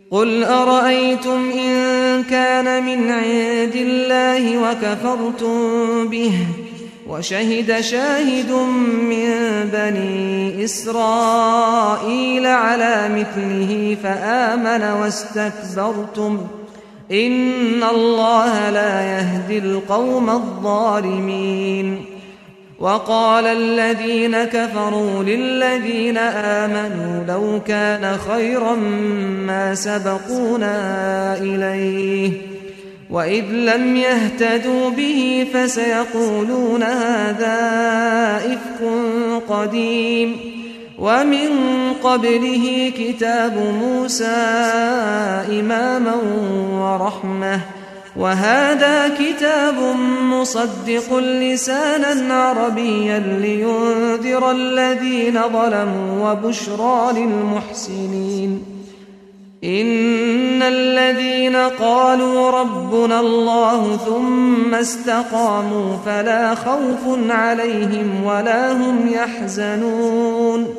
قل أرأيتم إن كان من عند الله وكفرتم به وشهد شاهد من بني إسرائيل على مثله فآمن واستكبرتم إن الله لا يهدي القوم الظالمين وقال الذين كفروا للذين آمنوا لو كان خيرا ما سبقونا إليه وإذ لم يهتدوا به فسيقولون هذا إفك قديم ومن قبله كتاب موسى إماما ورحمة وهذا كتاب مصدق لسانا عربيا لينذر الذين ظلموا وبشرى للمحسنين إن الذين قالوا ربنا الله ثم استقاموا فلا خوف عليهم ولا هم يحزنون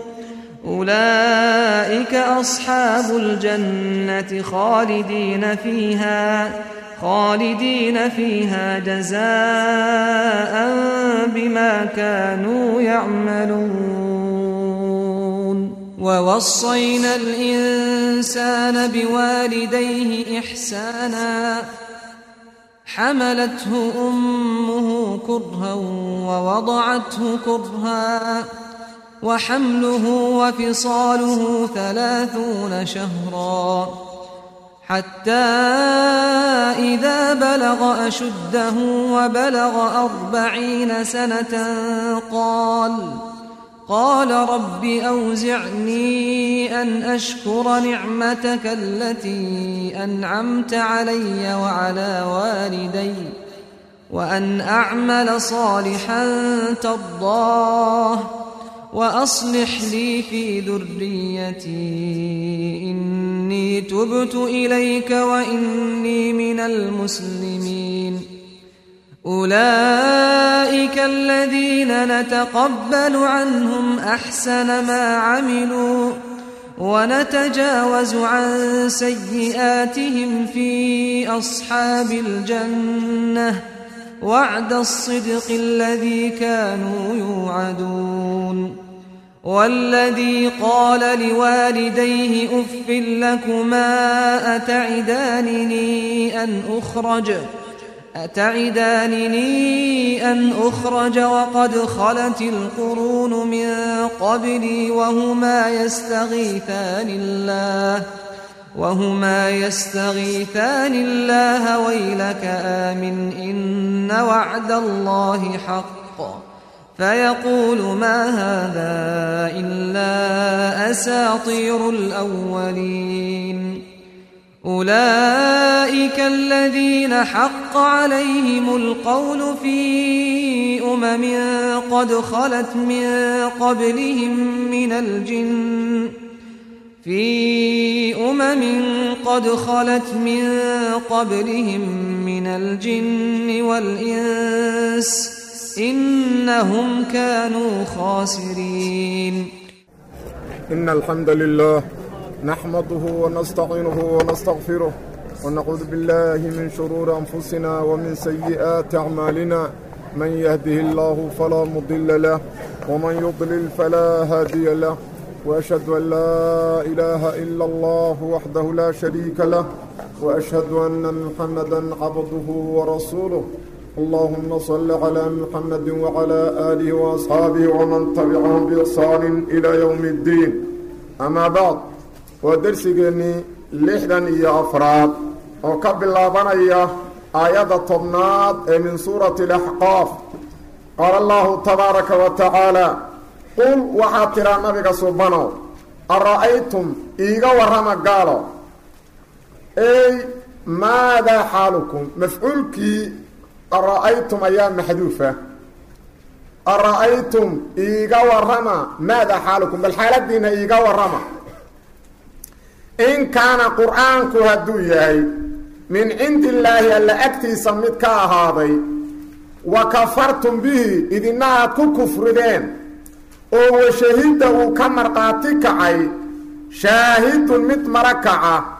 أولئك أصحاب الجنة خالدين فيها خالدين فيها جزاء بما كانوا يعملون ووصينا الإنسان بوالديه إحسانا حملته أمه كرها ووضعته كرها وحمله وفصاله ثلاثون شهرا حتى إذا بلغ أشده وبلغ أربعين سنة قال قال رب أوزعني أن أشكر نعمتك التي أنعمت علي وعلى والدي وأن أعمل صالحا ترضاه وأصلح لي في ذريتي إني تبت إليك وإني من المسلمين أولئك الذين نتقبل عنهم أحسن ما عملوا ونتجاوز عن سيئاتهم في أصحاب الجنة وعد الصدق الذي كانوا يوعدون والذي قال لوالديه أف لكما أتعدانني أن أخرج أتعدانني أن أخرج وقد خلت القرون من قبلي وهما يستغيثان الله وهما يستغيثان الله ويلك آمن إن وعد الله حق فيقول ما هذا إلا أساطير الأولين أولئك الذين حق عليهم القول في أمم قد خلت من قبلهم من الجن في أمم قد خلت من قبلهم من الجن والإنس إنهم كانوا خاسرين إن الحمد لله نحمده ونستعينه ونستغفره ونعوذ بالله من شرور أنفسنا ومن سيئات أعمالنا من يهده الله فلا مضل له ومن يضلل فلا هادي له وأشهد أن لا إله إلا الله وحده لا شريك له وأشهد أن محمدا عبده ورسوله اللهم صل على محمد وعلى آله وأصحابه ومن تبعهم بإحسان إلى يوم الدين أما بعد ودرسيني لحدا يا أفراد وقبل الله آية طبنات من سورة الأحقاف قال الله تبارك وتعالى qul waxaad tiraa nabiga subanow ara'aytum iiga warrama gaalo ey maadaa xaalukum mafcuulkii ara'aytum ayaa maxduufa ara'aytum iiga warrama maadaa xaalukum bal xaaladiina iiga warrama in kaana qur-aanku hadduu yahay min cindi illaahi alla agtiisa mid ka ahaaday wa kafartum bihi idina aad ku kufrideen oo washahidda uu ka markhaati kacay shaahidun mid mara kaca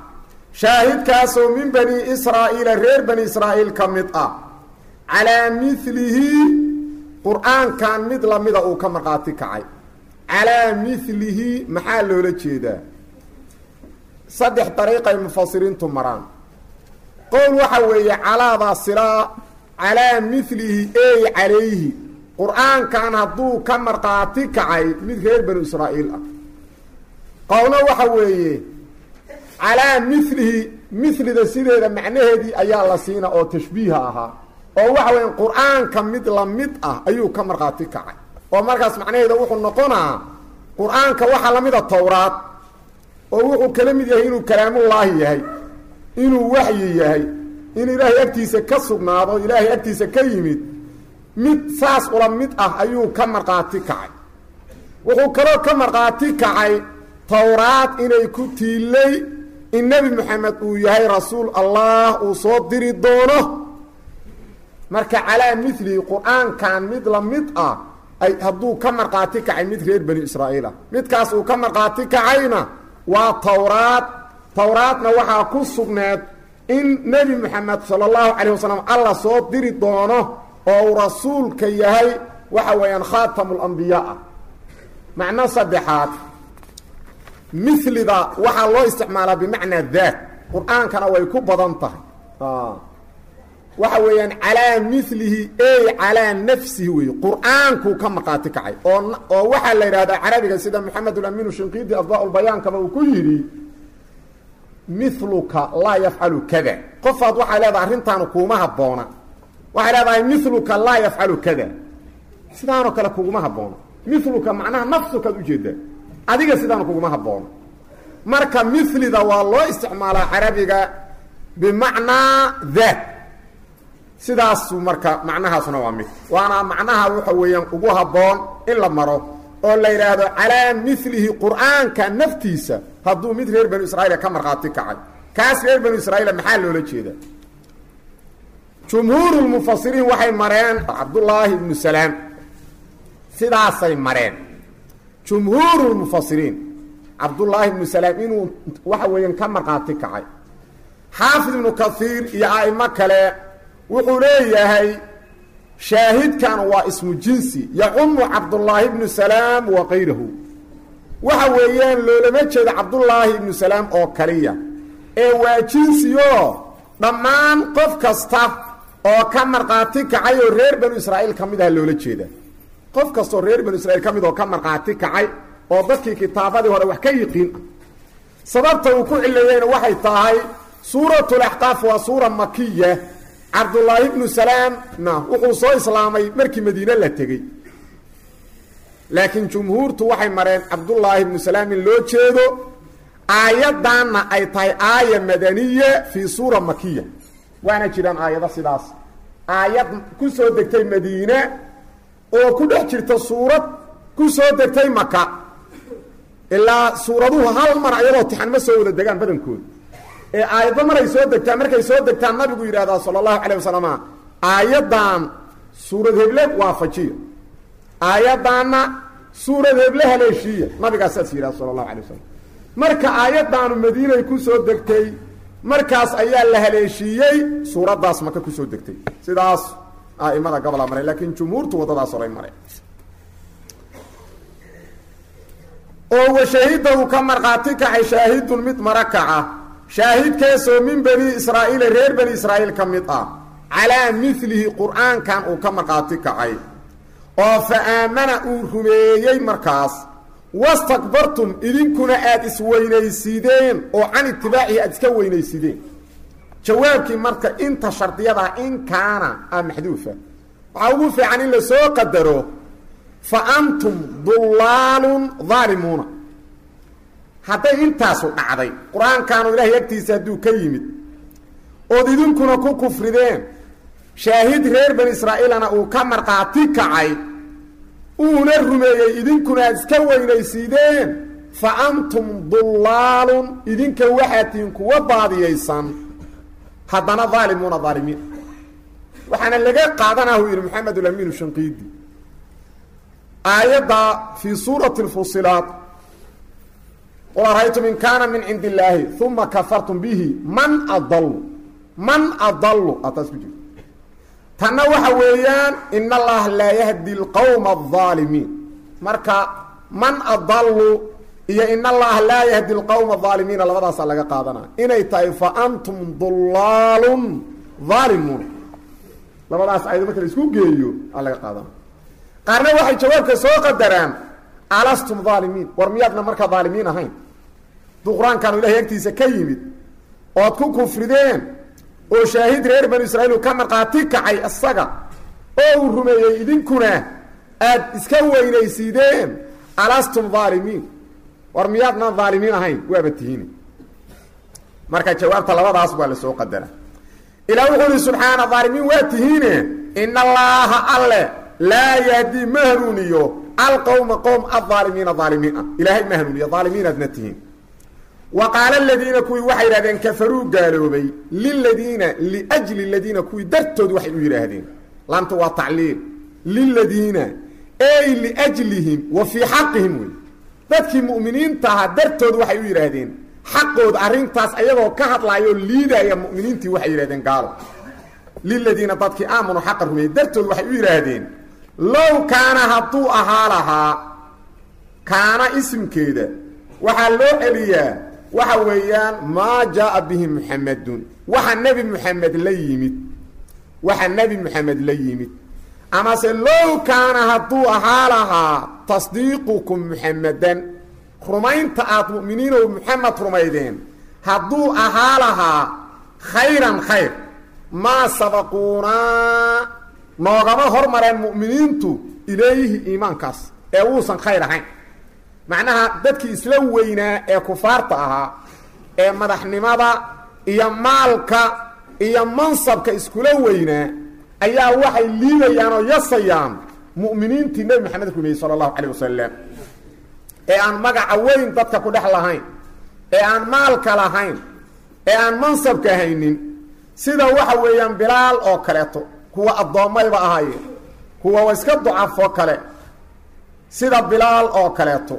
shaahidkaasoo min bani israa'iila reer bani israa'iil ka mid ah calaa milihi qur-aankan mid lamida uu ka markhaati kacay calaa milihi maxaa loola jeedaa saddex dariiqay mufasiriintu maraan qowl waxa weeye calaadaa silaa calaa milihi ey calayhi qur-aankan hadduu ka markhaati kacay mid reer banu israa'iil ah qowlna waxa weeye calaa milihi milida sideeda macnaheedii ayaa la siina oo tashbiiha ahaa oo waxa weya qur-aanka mid lamid ah ayuu ka markhaati kacay oo markaas macnaheeda wuxuu noqonaa qur-aanka waxaa lamida towraad oo wuxuu kala mid yahay inuu kalaamullaahi yahay inuu waxyi yahay in ilaahay agtiisa ka sugnaado ilaahay agtiisa ka yimid mid saas ula mid ah ayuu ka markhaati kacay wuxuu kaloo ka markhaati kacay towraad inay ku tiilay in nebi moxamed uu yahay rasuul allah uu soo diri doono marka calaa milihi qur-aankan mid la mid ah ay hadduu ka markhaati kacay mid reer bani israa'iil ah midkaas uu ka markhaati kacayna waa towraad towraadna waxaa ku sugneed in nebi moxamed sala allahu calayh wasalam alla soo diri doono oo uu rasuulka yahay waxa weeyaan khaatamu lambiyaa ah macno saddexaad milida waxaa loo isticmaalaa bimacnaa daat qur-aankana way ku badan tahay waxa weeyaan calaa milihi ey calaa nafsihi weeye qur-aankuu ka markhaati kacay oo oo waxaa la yidhahdaa carabiga sida maxamed ulamiinu shinqiidi adbaa-ulbayaankaba uu ku yidhi miluka laa yafcalu kada qofaad waxay leedahay arrintaanu kuuma habboona waxay leedahay miluka laa yafcalu kada sidaanoo kale kuguma habboona miluka macnaha nafsukaad ujeedaa adiga sidaan kuguma haboono marka milida waa loo isticmaalaa carabiga bimacnaa daat sidaasu marka macnahaasuna waa mid waana macnaha waxa weeyaan ugu habboon in la maro oo la yidhaahdo calaa milihi qur-aanka naftiisa hadduu mid reer banu israiil ka markhaati kacay kaas reer banu israiil maxaa loola jeeda jumhuur lmufasiriin waxay mareen cabdullaahi ibnu salaam sidaasay mareen jumhuur lmufasiriin cabdullaahi ibnu salaam inuu waxa weeyaan ka markhaati kacay xaafid ibnu kaiir iyo a'imo kale wuxuu leeyahay shaahidkan waa ismu jinsi yacumu cabdullaahi ibnu salaam wa kayrahu waxa weeyaan loolama jeeda cabdullaahi ibnu salaam oo kaliya ee waa jinsiyo dhammaan qof kasta oo ka markhaati kacay oo reer banu israa'iil ka mid aha loola jeeda qof kastoo reer banu israiil ka mid oo ka markhaati kacay oo dadkii kitaabadii hore wax ka yiqiin ah sababta uu ku cileeyeyna waxay tahay suuratulaxqaaf waa suura makiya cabdullaahi ibnu salaamna wuxuu soo islaamay markii madiine la tegey laakiin jumhuurtu waxay mareen cabdullaahi ibnu salaam in loo jeedo aayaddaanna ay tahay aaya madaniya fii suura makiya waana jiraan aayado sidaas aayad ku soo degtay madiine oo ku dhex jirta suurad ku soo degtay maka ilaa suuraduhu hal mar ayadoo tixan ma soo wada degaan badankooda ee aayaddo maray soo degtaan markay soo degtaan nabigu yidhahdaa sala allahu calayh wasalam aayaddan suurad heble waafajiya aayaddaanna suurad heble haleeshiiya nabigaa saas yidhahda sala allahu alay wasalam marka aayaddaanu madiinay ku soo degtay markaas ayaa la haleeshiiyey suuraddaas maka ku soo degtay sidaas aimada gobola maray laakiin jumhuurtu waddadaas horay maray oo washahida uu ka markhaati kacay shaahidun mid mara kaca shaahidkeesoo min bani israa'iila reer bani israa'iil ka mid ah calaa milihi qur-aankan uu ka markhaati kacay oo fa aamana uu rumeeyey markaas wastakbartum idinkuna aada isweynaysideen oo can itibaacihi aada iska weynaysideen jawaabkii marka inta shardiyadaa in kaana a maxduufa waxaa ugu fiican in la soo qadaro fa antum dullaalun daalimuuna hadday intaasu dhacday qur-aankaanu ilaahay agtiisa hadduu ka yimid ood idinkuna ku kufrideen shaahid reer bani israa'iilana uu ka markhaati kacay uuna rumeeyey idinkuna aad iska weynaysiideen fa antum dullaalun idinka waxaad tihiin kuwa baadiyaysan haddana daalimuuna daalimiin waxaana laga qaadanah uu yidhi maxamed ulamiinu shanqiidi aayadda fii suurati lfusilaat qul araytum in kaana min cindi illaahi uma kafartum bihi man adalu man adalu ataas ku jirto tanna waxa weeyaan in allaha laa yahdi lqowma alظaalimiin marka man adalu iyo in allaha laa yahdi lqowma aalimiina labadaasaa laga qaadanaa inay tahay fa antum dulaalun aalimuun labadaas ayado marka la isku geeyo aa laga qaadana qaarna waxay jawaabka soo qadaraan alastum aalimiin war miyaadna markaa aalimiin ahayn duu qur-aankaanu ilahay agtiisa ka yimid ood ku kufrideen oo shaahid reer banu israiil uu ka markhaati kacay isaga oo uu rumeeyey idinkuna aad iska weynaysiideen alastum aalimiin war miyaadnaan aalimiin ahayn waaba tihiin marka jawaabta labadaas waa la soo qadara ilaa wuxuu ihi subxaana aalimiin waa tihiine in allaaha alle laa yahdi ma hanuuniyo alqowma qowm aaalimiina aalimiin ah ilaahay ma hanuuniyo aalimiinaadna tihiin wa qaala aladiina kuwii waxay yidhahdeen kafaruu gaaloobay liladiina liajli ladiina kuwii dartood waxay u yidhaahdeen laamta waa tacliil liladiina ey liajlihim wa fii xaqihim wey dadkii mu'miniinta ahaa dartood waxay u yidhaahdeen xaqooda arrintaas ayagoo ka hadlaayoo liidaya mu'miniintii waxay yidhahdeen gaalo liladiina dadkii aamanu xaqa rumeeyey dartood waxay u yidhaahdeen low kaana hadduu ahaa lahaa kaana isimkeeda waxaa loo celiyaa waxa weeyaan maa jaaa bihi muxamedun waxa nebi muxamed la yimid waxa nebi muxamed la yimid amase low kaana hadduu ahaa lahaa tasdiiqukum muxamedan rumaynta aad mu'miniinow muxamed rumaydeen hadduu ahaa lahaa khayran khayr maa sabaquunaa noogama hormareen mu'miniintu ilayhi iimaankaas ee wuusan khayr ahayn macnaha dadkii isla weynaa ee kufaarta ahaa ee madaxnimada iyo maalka iyo mansabka iskula weynaa ayaa waxay liidayaan oo yasayaan mu'miniintii nebi maxamed rumeeyey sala allahu calayh wasalam ee aan magaca weyn dadka ku dhex lahayn ee aan maalka lahayn ee aan mansabka haynin sida waxa weeyaan bilaal oo kaleeto kuwa addoommayba ahaayeen kuwa wa iska ducafo kale sida bilaal oo kaleeto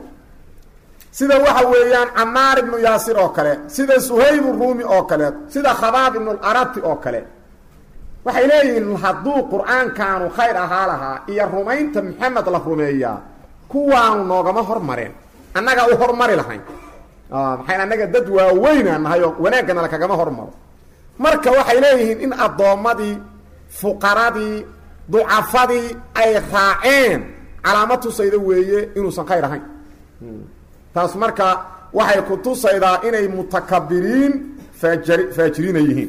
sida waxa weeyaan camaar ibnu yaasir oo kale sida suhayb ruumi oo kaleeto sida khabaab ibnularati oo kale waxay leeyihiin hadduu qur-aankaanu khayr ahaa lahaa iyo rumaynta maxamed la rumeeyaa kuwaanu noogama hormareen annaga u hormari lahayn maxay annaga dad waaweyna nahay oo wanaaggana lakagama hormaro marka waxay leeyihiin in addoommadii fuqaradii ducafadii ay raaceen calaamad tusayda weeye inuusan khayr ahayn taas marka waxay ku tusaydaa inay mutakabiriin faajari faajiriina yihiin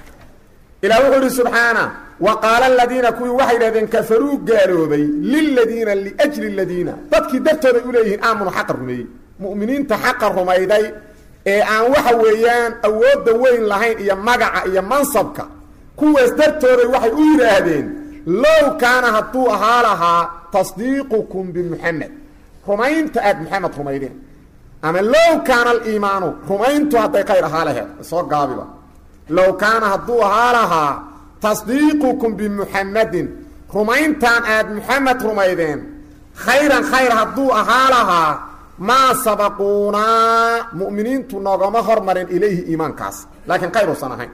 ilah wuxuu ihi subxaana wa qaala aladiina kuwii waxay yidhahdeen kafaruu gaaloobay liladiina liajli ladiina dadkii dartooday u leeyihiin aamanu xaqa rumeeyey mu'miniinta xaqa rumayday ee aan waxa weeyaan awoodda weyn lahayn iyo magaca iyo mansabka kuwaas dartooday waxay u yidhaahdeen low kaana hadduu ahaa lahaa tasdiiqukum bimuxamed rumaynta aad maxamed rumaydeen ama low kaana aliimaanu rumayntu hadday khayr ahaa laheed soo gaabiba low kaana hadduu ahaa lahaa tasdiiqukum bimuxamedin rumayntaan aad muxamed rumaydeen khayran khayr hadduu ahaa lahaa maa sabaquunaa mu'miniintu noogama hormarin ilayhi iimaankaas laakiin khayr uusan ahayn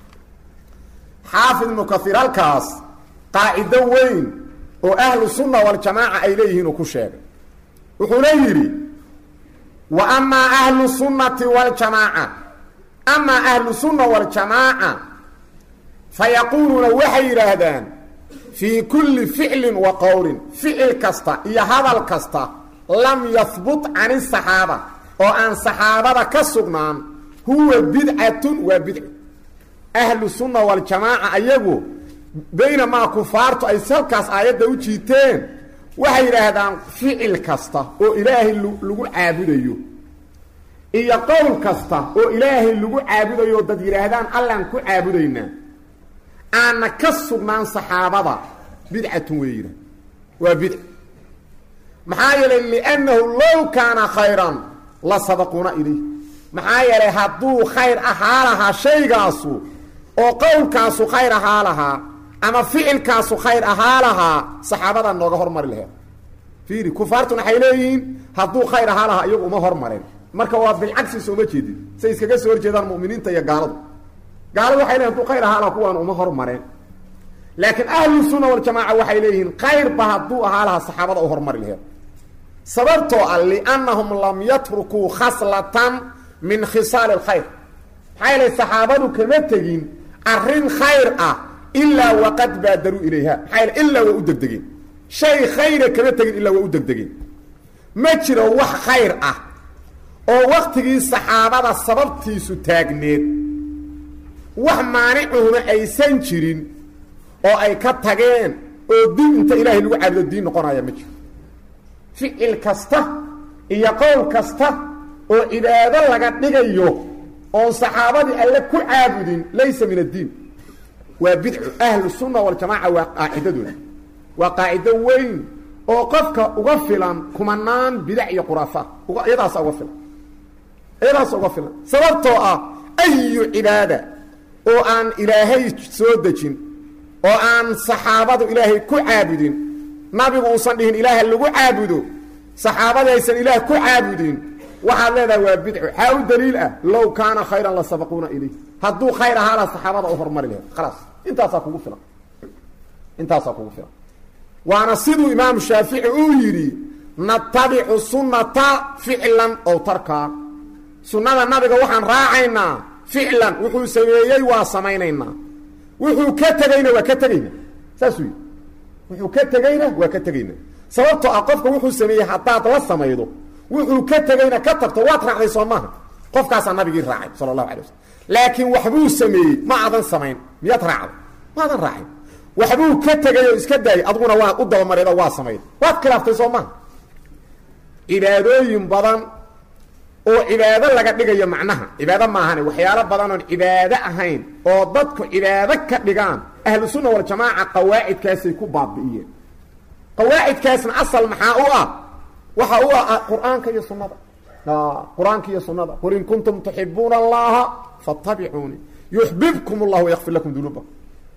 xaafid ibnu kaiir halkaas qaacido weyn oo ahlu sunna waljamaaca ay leeyihiin uu ku sheegay wuxuuna yidhi wa amaa ahlu sunnati waljamaaca amaa ahlu sunna waljamaaca fa yaquuluuna waxay yidhaahdaan fii kulli ficlin wa qowlin ficil kasta iyo hadal kasta lam yahbut can isaxaaba oo aan saxaabada ka sugnaan huwa bidcatun waa bidci ahlu sunna waljamaaca ayagu baynamaa kufaartu ay salkaas aayadda u jiiteen waxay yidhaahdaan ficil kasta oo ilaahay lagu caabudayo iyo qowl kasta oo ilaahay lagu caabudayo dad yidhaahdaan allaan ku caabudaynaa aanna ka sugnaan saxaabada bidcatun wey yidhah waa bidc maxaa yeelay liannahu low kaana khayran la sabaquuna ilayh maxaa yeelay hadduu khayr ahaa lahaa shaygaasu oo qowlkaasu khayr ahaa lahaa ama ficilkaasu khayr ahaa lahaa saxaabadaa nooga hormari laheed fiiri kufaartuna waxay leeyihiin hadduu khayr ahaa lahaa iyagu uma hormareen marka waa bilcagsi sooma jeedin say iskaga soo horjeedaan mu'miniinta iyo gaaladu gaaladu waxay leeyihin haduu khayr ahaa laha kuwaan uma hormareen laakiin ahlu sunna waljamaaca waxay leeyihiin kayrba hadduu ahaa lahaa saxaabada u hormari laheed sababtoo ah liannahum lam yatrukuu khaslatan min khisaali lkhayr maxaa yeelay saxaabadu kama tegin arrin khayr ah ilaa waqad baadaruu ilayha maxaa yeele ilaa waa u degdegeen shay khayra kama tegin ilaa waa u degdegeen ma jiro wax khayr ah oo waktigii saxaabada sababtiisu taagneed wax maanicuhuna aysan jirin oo ay ka tageen oo diin inta ilaahay lagu caabudo diin noqonaya ma jiro ficil kasta iyo qowl kasta oo cibaado laga dhigayo oon saxaabadii alle ku caabudin laysa min addiin waa bidcu ahlu sunna waljamaaca waa qaacidadooda waa qaacido weyn oo qofka uga filan kumanaan bidac iyo khuraafa iyadaasa uga filan iyadaasa uga filan sababtoo ah ayu cibaada oo aan ilaahay soo dejin oo aan saxaabadu ilaahay ku caabudin nabigu uusan dhihin ilaaha lagu caabudo saxaabadii aysan ilaah ku caabudin waxaad leedahay waa bidco xaa u daliil ah low kaana khayran la sabaquuna ilayh hadduu khayr ahaa la saxaabada u hormari lahayd khalaas intaasaa kugu filan intaasaa kugu filan waana siduu imaamu shaafici uu yidhi natabicu sunnata ficlan ow tarkaa sunnada nabiga waxaan raacaynaa ficlan wuxuu sameeyey waa samaynaynaa wuxuu ka tegeyna waa ka tegayna saasuu yidhi wuxuu ka tegeyna waa ka tegayna sababtoo ah qofka wuxuu sameeyey haddaad la samaydo wuxuu ka tegeyna ka tagto waad raacday soo maaha qofkaasaa nabigii raacay sala allahu alay waslm laakiin waxbuu sameeyey ma aadan samayn miyaad raacday maadan raacin waxbuu ka tegay oo iska daayay aduguna waa u dabamareed waa samayd waad khilaaftay soo maaha cibaadooyin badan oo cibaado laga dhigayo macnaha cibaado maahane waxyaalo badan oon cibaado ahayn oo dadku cibaado ka dhigaan ahlu sunna waljamaaca qawaacidkaasay ku baabi'iyeen qawaacidkaasna asal maxaa u ah waxa u ah qur-aanka iyo sunnada qur-aanka iyo sunnada qul in kuntum tuxibuuna allaha fattabicuuni yuxbibkum allah wayakfir lakum dunuubakum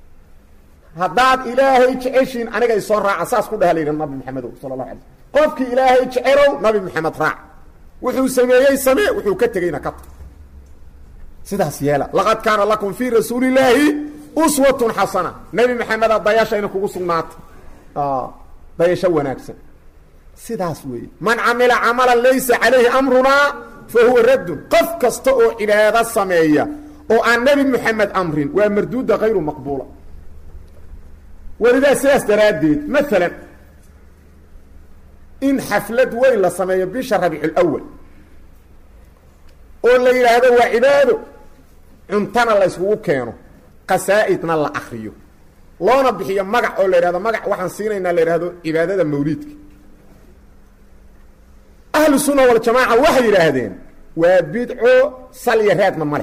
haddaad ilaahay jeceshiin aniga isoo raaca saas ku dhaha layidhi nabi maxamedow sala allahu alay slm qofkii ilaahay jecelow nabi maxamed raac wuxuu sameeyey samee wuxuu ka tegeyna ka tag sidaas yeela laqad kaana lakum fii rasuuli illaahi uswatun xasana nebi maxameda dayashayna kugu sugnaatay dayasho wanaagsan sidaas weeye man camila camalan laysa calayhi amrunaa fa huwa raddun qof kasta oo cibaado sameeya oo aan nebi moxamed amrin waa marduuda hayru maqbuula welidaa sidaas daraaddeed maalan in xaflad weyn la sameeyo bisha rabiiculawal oo la yidhaahdo waa cibaado cuntana la yskugu keeno qasaa'idna la akriyo loona bixiyo magac oo la yidhahdo magac waxaan siinaynaa la yidhahdo cibaadada mawliidka ahlu sunna waljamaaca waxay yidhaahdeen waa bidco salya raadna ma leh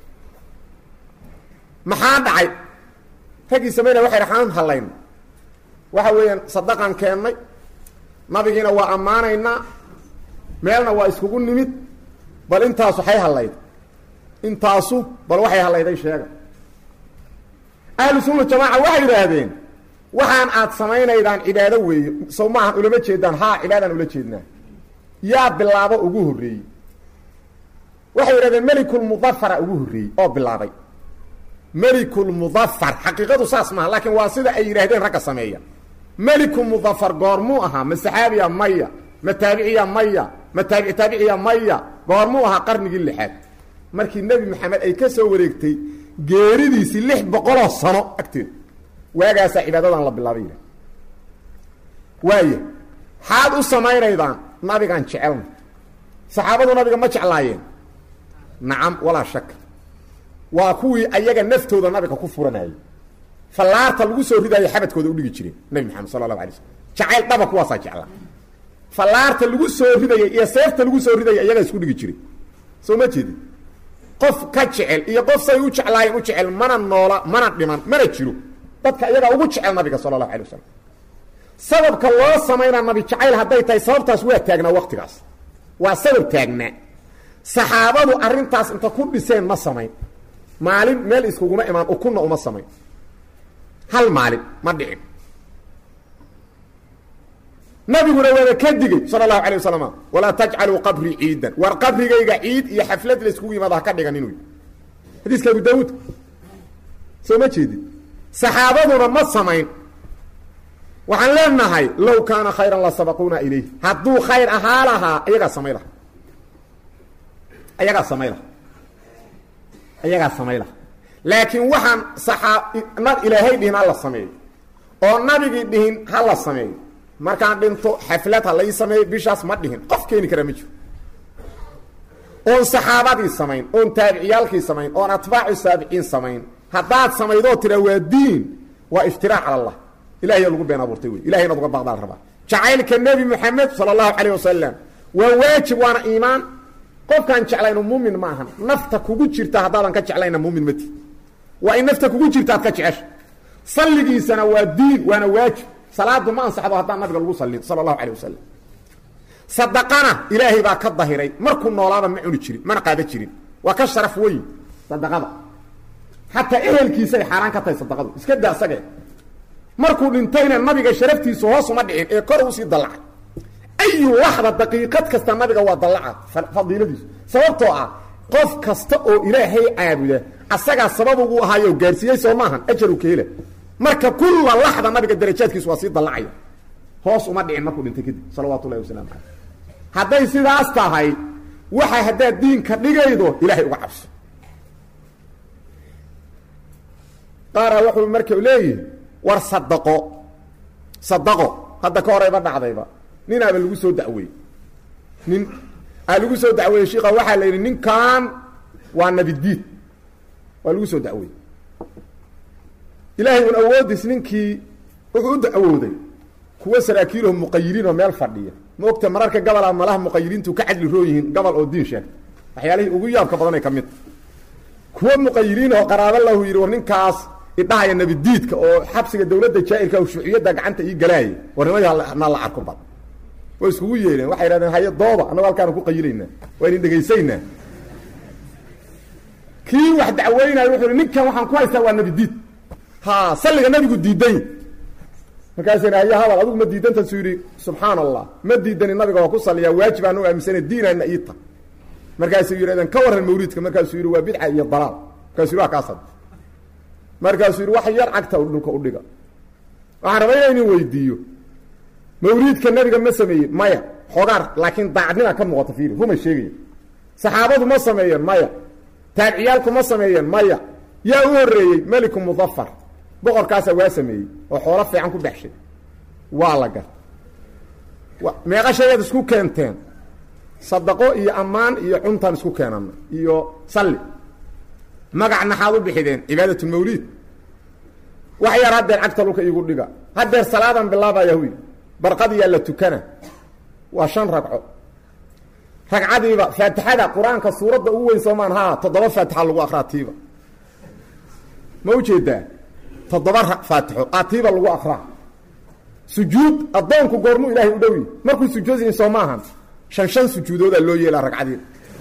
maxaa dhacay raggii samayna waxay dhaxaan hallayna waxa weeyaan sadaqan keennay nabigiina waa ammaanaynaa meelna waa iskugu nimid bal intaasu waxay hallayd intaasu bal waxay hallayday sheega ahlu sunna jamaaca waxay yidhaahdeen waxaan aad samaynaydaan cibaado weeye sow maahan ulama jeedaan haa cibaadaan ula jeednaa yaa bilaabo ugu horreeyey waxay yidhahdeen melikulmudafara ugu horreeyey oo bilaabay melikulmudafar xaqiiqadu saas maaha laakiin waa sida ay yidhaahdeen ragga sameeya meliku mudafar goormuu ahaa ma saxaabiya maya ma taabiciya maya ma taabici taabiciya maya goormuu ahaa qarnigii lixaad markii nebi maxamed ay ka soo wareegtay geeridiisii lix boqoloo sano agteed waagaasaa cibaadadan la bilaabay yidhah waaya xaad u samaynaydaan nabigaan jecelna saxaabadu nabiga ma jeclaayeen nacam walaa shaka waa kuwii ayaga naftooda nabiga ku furanayay fallaarta lagu soo ridaayo xabadkooda udhigi jireen nabi maxamed sala allahu alay slm jacayl dhaba kuwaasaa jeclaa fallaarta lagu soo ridayay iyo seefta lagu soo ridaya iyagaa isku dhigi jiray soo ma jeedin qof ka jecel iyo qof say u jeclaayeen u jecel mana noola mana dhiman mana jiro dadka iyagaa ugu jecel nabiga sala allahu alay wasalam sababka loo samaynaa nabi jacayl hadday tahay sababtaas waa taagnaa waktigaas waa sabab taagnaa saxaabadu arrintaas inta ku dhiseen ma samayn maalin meel iskuguma imaan ukunna uma samayn hal maalin ma dhicin nabiguna waaba ka digey sala allahu alay wasalam walaa tajcaluu qabrii ciidan war qabrigayga ciid iyo xaflad layskugu yimaada ha ka dhiganin wy xadiiska abu daawuud soo ma jeedid saxaabaduna ma samayn waxaan leenahay low kaana khayran la sabaquuna ilayh hadduu khayr ahaa lahaa ayagaa samay laha ayagaa samay laha ayagaa samay laha laakiin waxaan saxaa na ilaahay dhihin ha la sameeyo oo nabigii dhihin ha la sameeyo markaan dhinto xaflad ha lai sameeyo bishaas ma dhihin qof keeni kara ma jiro oon saxaabadii samayn oon taabiciyaalkii samayn oon atbaacu saabiciin samayn haddaad samaydoo tira waa diin waa iftiraac cala allah ilahiyaa lagu been abuurtay wey ilahay inaad uga baqdaa la rabaa jacaylka nebi moxamed sala allahu calayh wasalam waa waajib waana iimaan qofkaan jeclayno muumin ma ahan nafta kugu jirta haddaadan ka jeclayna muumin mati waa in nafta kugu jirta aad ka jecesha salligiisana waa diin waana waajib salaadu ma ansaxdo haddaan nabiga lagu sallin sala allahu calayh wasalam sadaqana ilaahay baa ka dahiray markuu noolaaba ma cuni jirin mana qaada jirin waa ka sharaf weyn sadaqada xataa ehelkiisay xaaraan ka tahay sadaqadu iska daa asage markuu dhintayna nabiga sharaftiisu hoos uma dhicin ee kor usii dallacay ayu laxda daqiiqad kasta nabiga waa dallaca fadiiladiisu sababtoo ah qof kasta oo ilaahay caabuda asagaa sabab ugu ahaayo gaarsiiyey soo maahan ajaru ka hela marka kulla laxda nabiga darajaadkiisu waa sii dallacaya hoos uma dhicin markuu dhintay kadib salawaatu ullahi wasalaamu caleyh hadday sidaas tahay waxa haddaad diinka dhigaydo ilaahay uga cabso qaara wuxuu marka leeyihi war sadaqo sadaqo hadda ka horeyba dhacdayba ninaaba lagu soo dacweeyey nin aa lagu soo dacweeyey shiika waxaa la yidhi ninkan waa nabidiid waa lagu soo dacweeyey ilaahay un awoodiis ninkii wuxuu u dacwooday kuwa saraakiiloo muqayiriin oo meel fadhiya ma ogta mararka gabola malaha muqayiriintu ka cadli roo yihiin gobol oo diin sheeg waxyaalihii ugu yaabka badanay ka mid kuwa muqayiriin oo qaraabo lahu yidhi war ninkaas idhahaya nabidiidka oo xabsiga dawladda jaa-irka o shuuciyadda gacanta ii galaayay warnimada na la arko bad way iskugu yeedheen waxay idhahdeen haye dooba annago halkaanu ku qayilaynaa waa idin dhegaysaynaa kii wax dacweynayo wuxuu hi ninkan waxaan ku haystaa waa nabidiid ha salliga nabigu diiday markaasina haye hadal adigu ma diidantaasuu yidhi subxaana allah ma diidani nabiga waa ku saliyaa waajib aan u aaminsana diinaana iita markaasuu yidhahdeen ka warran mawliidka markaasuu yidhi waa bidca iyo dalaal markaasuu yidhi waa kaasad markaasuu yidhi wax yar cagta dhulka udhiga waxaan rabaa inaa inin weydiiyo mawliidka nabiga ma sameeyeen maya xogaar laakiin daacadnima ka muuqata fiiri rumay sheegaya saxaabadu ma sameeyeen maya taabiciyaalku ma sameeyeen maya yaa u horreeyey meliku mudafar boqorkaasaa waa sameeyey oo xoolo fiican ku dhexshay waa la gar meeqa shayaad isku keenteen sadaqo iyo ammaan iyo cuntaan isku keenana iyo salli magac naxaad u bixideen cibaadatulmawliid wax yar haddeer cagta dhulka iigu dhiga haddeer salaadan bilaabaya huy barqadiyaa la tukana waa shan ragco ragcadiiba faatixada qur-aanka suuradda ugu weyn soomaan ha toddoba faatixa lagu akraa tiiba ma ujeedaa toddoba faatixo aa tiiba lagu akraa sujuud addoonku goormuu ilaahay u dhowi markuu sujuudin soo maahan shan shan sujuudoodaa loo yeelaa ragcadiina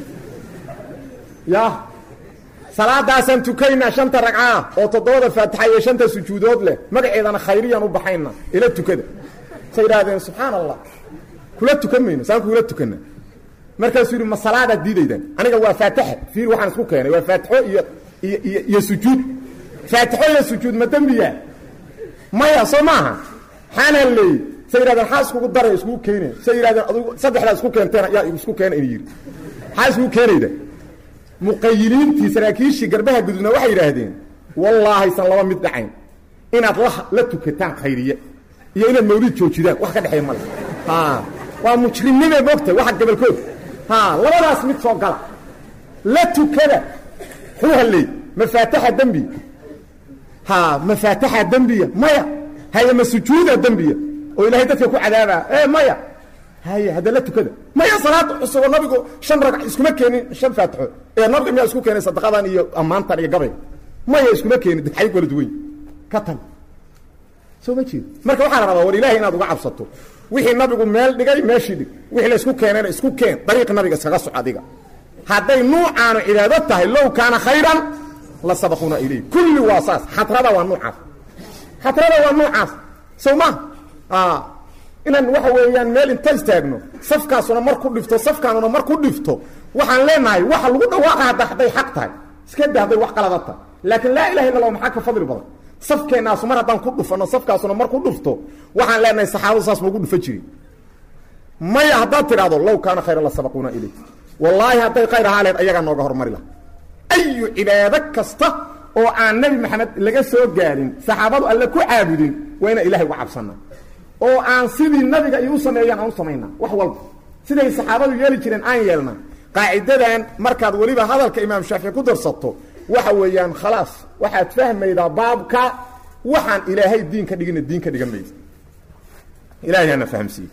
ya salaadaasaan tukaynaa shanta ragcaa oo toddobada faatixa iyo shanta sujuudood leh magaceedana khayriyaan u baxayna ila tukada say idhaahdeen subxaan allah kula tukan mayno saan kuula tukana markaasuu yidhi ma salaadaad diidaydaan aniga waa faatixa fiir waxaan isku keenay waa faatixo iyo iyo iyo iyo sujuud faatixo iyo sujuud ma dembiya maya soo maaha xaanaan leeyey say yidhahdeen xaa iskugu daray iskugu keenaya say yidhahdeen adugu saddexdaa isku keenteen yaa isku keena in yidhi maxaa iskugu keenayda muqayiliintii saraakiishii garbaha gudubna waxay yidhaahdeen wallaahaysan laba mid dhacayn inaad la la tukataan khayriye iyo inaad mawlid joojidaan wax ka dhexeeya male ha waa mujrimnimee moogta waxa gabalkood ha labadaas mid soo gala la tukada xuu halleey mafaataxa dembiya ha mafaataxa dembiya maya haye ma sujuuda dembiya oo ilaahay dadka ku cadaabaa e maya haye hadda la tukada maya salaad cusuboo nabigu shan ragc iskuma keenin shan faatixo ee nabiga miyaa isku keenay sadaqadan iyo ammaantan iyo gabayga maya iskuma keenin ay kala duwan ka tan soo ma jeed marka waxaa la rabaa war ilaahay inaad uga cabsato wixii nabigu meel dhigay meeshii dhig wixii la isku keenayna isku keen dariiq nabiga iskaga soc adiga hadday nuucaanu cibaado tahay low kaana khayran la sabaquuna ilayh kulli waa saas xatrada waa nuucaas xatrada waa nuucaas sow ma inaan waxa weeyaan meel inta istaagno safkaasuna mar ku dhifto safkaanuna mar ku dhifto waxaan leenahay waxa lagu dhawaaqa hadda hadday xaq tahay iska da hadday wax qalada tahay laakiin laa ilaha illa allah maxaa ka fadli badan safkeennaasu mar haddaan ku dhufano safkaasuna mar ku dhufto waxaan leenahay saxaabadu saas maugu dhufa jirin maya haddaad tidhahdo low kaana khayra la sabaquuna ilay wallaahi hadday khayr ahaa leed ayagaa nooga hormari laha ayu cibaado kasta oo aan nebi maxamed laga soo gaarin saxaabadu alle ku caabudin waa inaan ilahay uga cabsanaa oo aan sidii nabiga ay u sameeyaan aan u samaynaa wax walba siday saxaabadu yeeli jireen aan yeelnaa qaacidadan markaad weliba hadalka imaam shaafici ku darsato waxa weeyaan khalaas waxaad fahmaydaa baabka waxaan ilaahay diin ka dhigina diin ka dhigan maysa ilahay hana fahamsiiye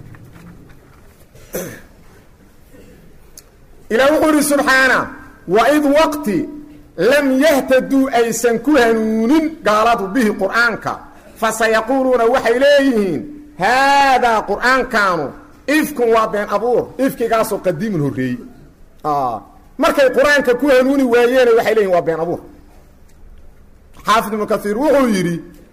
ilaah wuxuu ihi subxaana waid waqti lam yahtaduu aysan ku hanuunin gaaladu bihi qur'aanka fasayaquuluuna waxay leeyihiin haadaa qur'aankaanu ifkun waa been abuur ifkigaasoo qadiimun horreeyey markay qur-aanka ku hanuuni waayeene waxay leeyihin waa been abuur xaafid ibnu kaiir wuxuu yidhi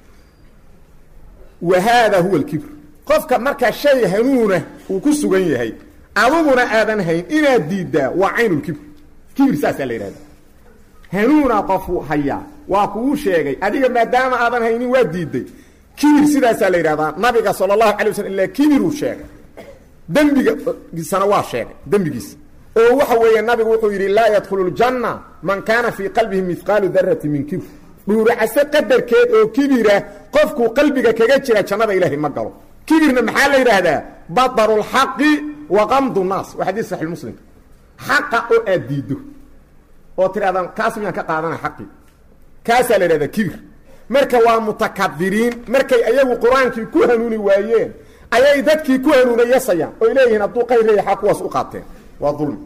wa haada huwa alkibr qofka markaa shay hanuuna uu ku sugan yahay aduguna aadan hayn inaad diiddaa waa caynulkibr kibir saasaa la yidhahda hanuuna qofu hayaa waa kuu sheegay adiga maadaama aadan haynin waa diiday kibir sidaasaa la yidhahdaa nabiga sala allahu alay waslam ilaa kibiruu sheegay dembigisana waa sheegay dembigiisa oo waxa weeye nabigu wuxuu yidhi laa yadkhulu ljanna man kaana fii qalbihi mihqaalu darati min kibr dhuuracase qadarkeed oo kibira qofkuu qalbiga kaga jira jannada ilaahay ma galo kibirna maxaa la yidhaahdaa badaru lxaqi wa qamdu naas waa xadiis saxi muslimka xaqa oo aad diiddo oo tidhahdaan kaas miyaan ka qaadana xaqii kaasaa la yidhahdaa kibir marka waa mutakabiriin markay ayagu qur-aankii ku hanuuni waayeen ayay dadkii ku hanuunay yasayaan oy leeyihiin hadduu qayr leeyaha kuwaas u qaateen waa dulmi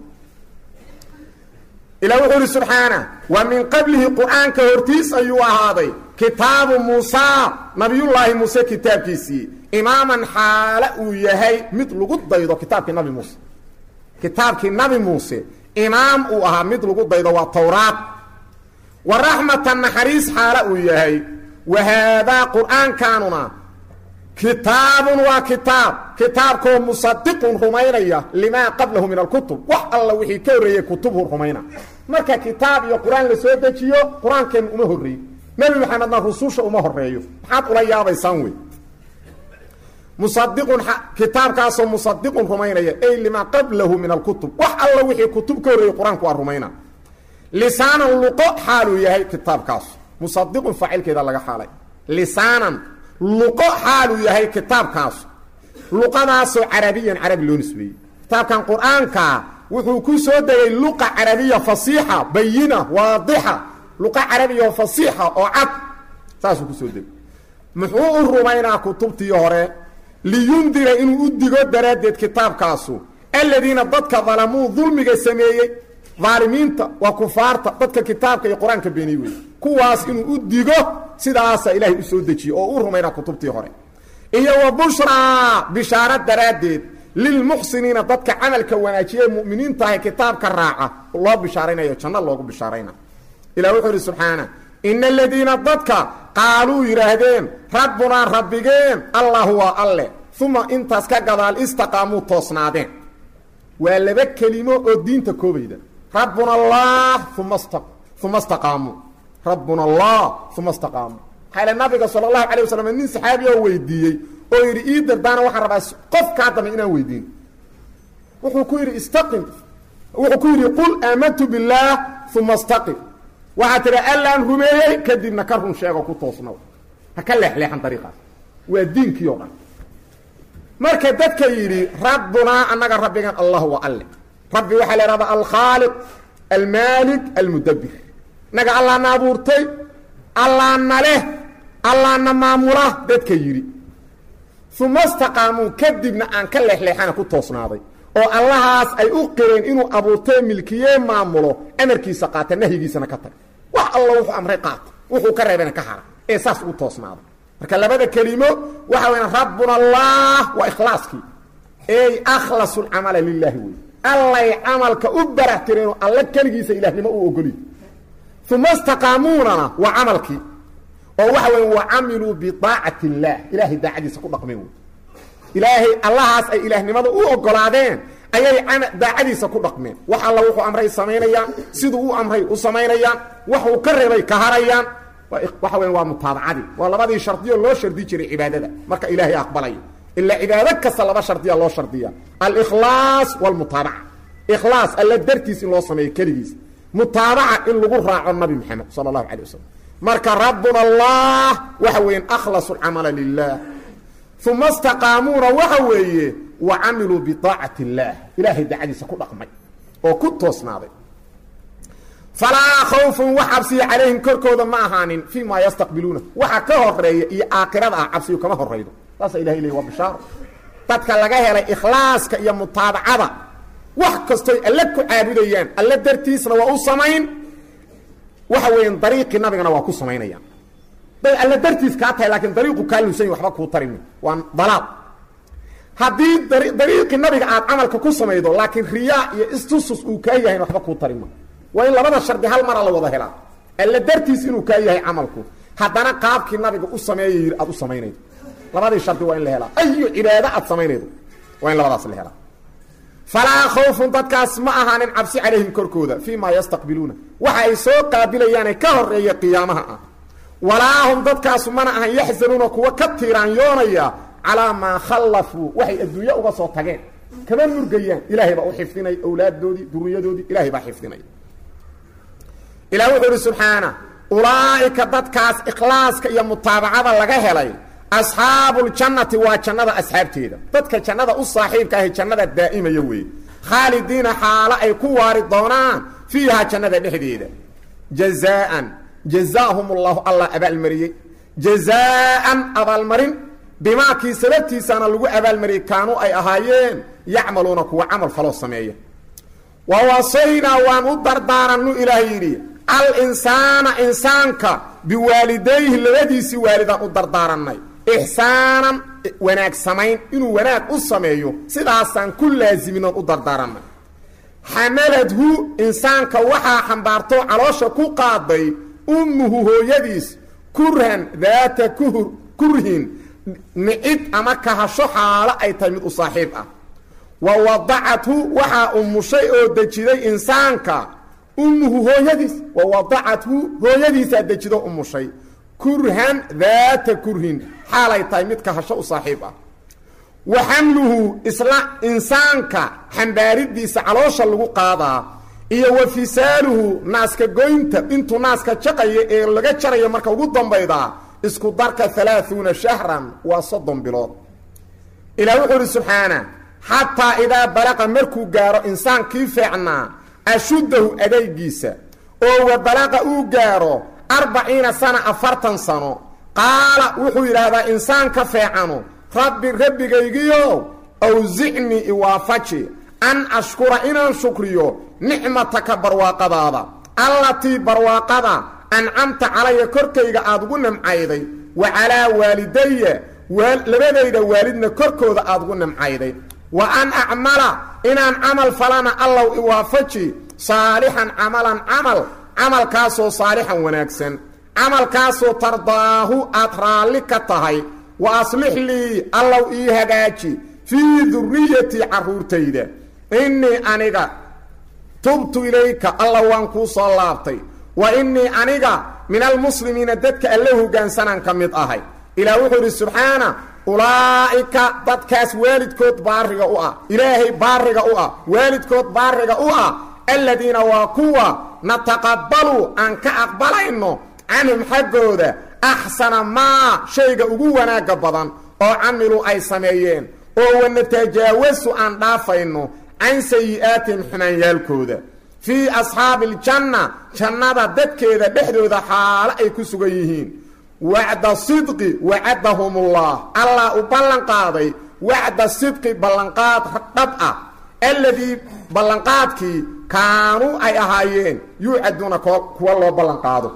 ilah wuxuu ihi subxaana wa min qablihi qur-aanka hortiis ayuu ahaaday kitaabu muusaa nabiyullaahi muuse kitaabkiisii imaaman xaale uu yahay mid lagu daydo kitaabkii nabi muuse kitaabkii nabi muuse imaam uu ahaa mid lagu daydo waa towraad wa raxmatan naxariis xaale uu yahay wa haadaa qur-aankaanuna kitaabun waa kitaab kitaabkoo musadiqun rumaynaya limaa qablahu min alkutub wax alla wixii ka horreeyey kutubhu rumayna marka kitaab iyo qur-aan la soo dejiyo qur-aankeenna uma horreeyo nebi maxamedna rususha uma horeeyo maxaad ula yaabaysaan wey musadiqun kitaabkaasoo musadiqun rumaynaya ay limaa qablahu min alkutub wax alla wixii kutub ka horreeyey qur-aanku waa rumayna lisaanan luqo xaaluu yahay kitaabkaasu musadiqun faacilkeeda laga xaalay lisaanan luqo xaaluu yahay kitaabkaasu luqadaasoo carabiyan carabi loo nisbeeyey kitaabkan qur-aankaa wuxuu ku soo degay luqa carabiya fasiixa bayina waadixa luqa carabiya fasiixa oo cad saasuu ku soo degay muxuu u rumaynaa kutubtii hore liyundira inuu u digo daraaddeed kitaabkaasu aladiina dadka dalamuu dulmiga sameeyey daalimiinta waa kufaarta dadka kitaabka iyo qur-aanka beeniy wey kuwaas inuu u digo sidaasa ilaahay u soo dejiye oo u rumaynaa kutubtii hore iyo wa bushraa bishaaro daraaddeed lilmuxsiniina dadka camalka wanaajiye mu'miniintahay kitaabka raaca loo bishaaraynayo janno loogu bishaarayna ilah wuxuu ihi subxaana ina aladiina dadka qaaluu yidhaahdeen rabbunaa rabbigeen allahu waa alle uma intaas ka gadaal istaqaamuu toosnaadeen waa laba kelimo oo diinta koobayda rabbuna allah uma uma staqaamuu rabbuna allah uma staqaamuu maxaa nabiga sala allahu calay wasalam nin saxaabi oo weydiiyey oo yidhi ii dardaana waxaan rabaa qofkaa dambe inaan weydiin wuxuu ku yidhi istaqim wuxuu ku yidhi qul aamantu billaah uma staqim waxaa tidhi allaan rumeeyey kadibna ka run sheego ku toosnow ha ka leexleexan dariiqaas waa diinkii o dhan marka dadka yidhi rabbunaa annaga rabbigan allah wa alle rabbi waxaa la ihahdaa alkhaaliq almaalik almudabbir naga allaana abuurtay allaana leh allaana maamula dadka yidhi uma staqaamuu kadibna aan ka leexleexana ku toosnaaday oo allahaas ay u qireen inuu abuurtee milkiyee maamulo amarkiisa qaata nahyigiisana ka tag wax alla wuxuu amray qaata wuxuu ka reebana ka hara ee saas ugu toosnaaday marka labada kelimo waxa weya rabbuna allah waa ikhlaaskii ey akhlasu lcamala lilaahi wey allay camalka u barax tireenoo alla keligiisa ilaahnimo u ogoliy uma staqaamuunana waa camalkii oo waxa weya wa camiluu biaacati illaah ilaahay daacadiisa ku dhaqmeen wey ilaahay allahaas ay ilaahnimada u ogolaadeen ayay daacadiisa ku dhaqmeen wax alla wuxuu amray samaynayaan siduu u amray u samaynayaan waxuu ka reebay ka harayaan waxa weya waa mutaabacadii waa labadii shardiyo loo shardi jiray cibaadada marka ilaahay aqbalayo ilaa cibaado kasta laba shardiya loo shardiya alikhlaas wاlmutaabaca ikhlaas alla dartiis in loo sameeyo keligiis mutaabaca in lagu raaco nabi maxamed sala اllahu alay wasalam marka rabbuna allah waxa weeyaan akhlasu اlcamala lilah uma istaqaamuuna waxa weeye wa camiluu biطaacati اllah ilaahay dacadiisa ku dhaqmay oo ku toosnaaday falaa khawfun wax cabsiya calayhim korkooda ma ahaanin fii ma yastaqbiluuna waxa ka horeeya iyo aakhirada ah cabsiyu kama horaydo saasa ilahay leey waa bishaaro dadka laga helay ikhlaaska iyo mutaabacada wax kastoy alle ku caabudayaan alle dartiisna waa u samayn waxa weeyaan dariiqii nabigana waa ku samaynayaan day alle dartiis kaa tahay laakiin dariiqu kaa luusany waxba kuu tarimi waa dalaal haddii dariiqii nabiga aad camalka ku samaydo laakiin riyaa iyo istusus uu kaa yahayn waxba kuu tarima waa in labada shardi hal mara la wada helaa alle dartiis inuu kaa yahay camalku haddana qaabkii nabiga u sameeya yidhi aad u samaynaydo labadii shardi waa in la helaa ayu cibaado aad samaynaydo waa in labadaas la helaa falaa khawfun dadkaas ma ahaanin cabsi calayhim korkooda fii ma yastaqbiluuna waxa ay soo qaabilayaane ka horeeya qiyaamaha ah walaa hum dadkaasu mana ahan yaxzanuuna kuwa ka tiiraanyoonaya calaa maa khallafuu waxay adduunye uga soo tageen kama murgayaan ilaahay baa u xifdinaya awlaaddoodii duriyadoodii ilaahay baa xifdinaya ilah wuxuu ihi subxaana ulaa'ika dadkaas ikhlaaska iyo mutaabacada laga helay asxaabuljannati waa jannada asxaabteeda dadka jannada u saaxiibka ahi jannada daa'imaya weeye khaalidiina xaalo ay ku waari doonaan fiihaa jannada dhexdeeda jazaaan jazaahum ullahu allah abaalmariyey jazaaan abaalmarin bimaakii sababtiisaana lagu abaalmariyey kaanuu ay ahaayeen yacmaluuna kuwa camal faloo sameeya wa wasaynaa waan u dardaarannu ilaah yidhi alinsaana insaanka biwaalidayhi labadiisii waalidaan u dardaarannay ixsaanan wanaag samayn inuu wanaag u sameeyo sidaasaan ku laasiminaan u dardaarannay xamaladhu insaanka waxaa xambaartoo caloosha ku qaaday ummuhu hooyadiis kurhan daata kuhur kurhin nicid ama kahasho xaalo ay tahay mid u saaxiib ah wa wadacathu waxaa umushay oo dejiday insaanka ummuhu hooyadiis wa wadacathu hooyadiisaa dejido umushay kurhan daata kurhin xaalay tahay mid kahasho u saaxiib ah wa xamluhu isla insaanka xambaaridiisa caloosha lagu qaadaa iyo wa fisaaluhu naaska goynta intuu naaska jaqaya ee laga jarayo marka ugu dambaydaa isku darka alaaثuuna shahran waa soddon bilood ilah wuxuu uhi subxaana xataa idaa balaqa markuu gaaro insaankii feecnaa ashuddahu adaygiisa oo wa balaqa uu gaaro arbaciina sana afartan sano qaala wuxuu yidhaahdaa insaanka feecano rabbi rabbigaygiyo awsicnii iwaafaji an ashkura inaan shukriyo nicmataka barwaaqadaada allatii barwaaqada ancamta calaya korkayga aad ugu nimcayday wa calaa waalidaya labadayda waalidna korkooda aad ugu nimcayday wa an acmala inaan camal falana allow iwaafaji saalixan camalan camal camalkaasoo saalixan wanaagsan camalkaasoo tardaahu aad raalli ka tahay wa aslix lii allow ii hagaaji fii duriyatii carruurtayda innii aniga tubtu ilayka alla waan kuu soo laabtay wa innii aniga min almuslimiina dadka alla hoggaansanaan ka mid ahay ilaah wuxuu idhi subxaana ulaa'ika dadkaas waalidkood baariga u ah ilaahay baariga u ah waalidkood baariga u ah aladiina waa kuwa nataqabbalu aan ka aqbalayno canhum xaggooda axsana maa shayga ugu wanaagga badan oo camiluu ay sameeyeen oo wanatajaawasu aan dhaafayno can sayi'aatihim xumaanyaalkooda fii asxaabi aljanna jannada dadkeeda dhexdooda xaalo ay ku sugan yihiin wacda sidqi wacadahumullah allah u ballan qaaday wacda sidqi ballanqaad dhab ah alladii ballanqaadkii kaanuu ay ahaayeen yuucaduuna kuwa loo ballan qaado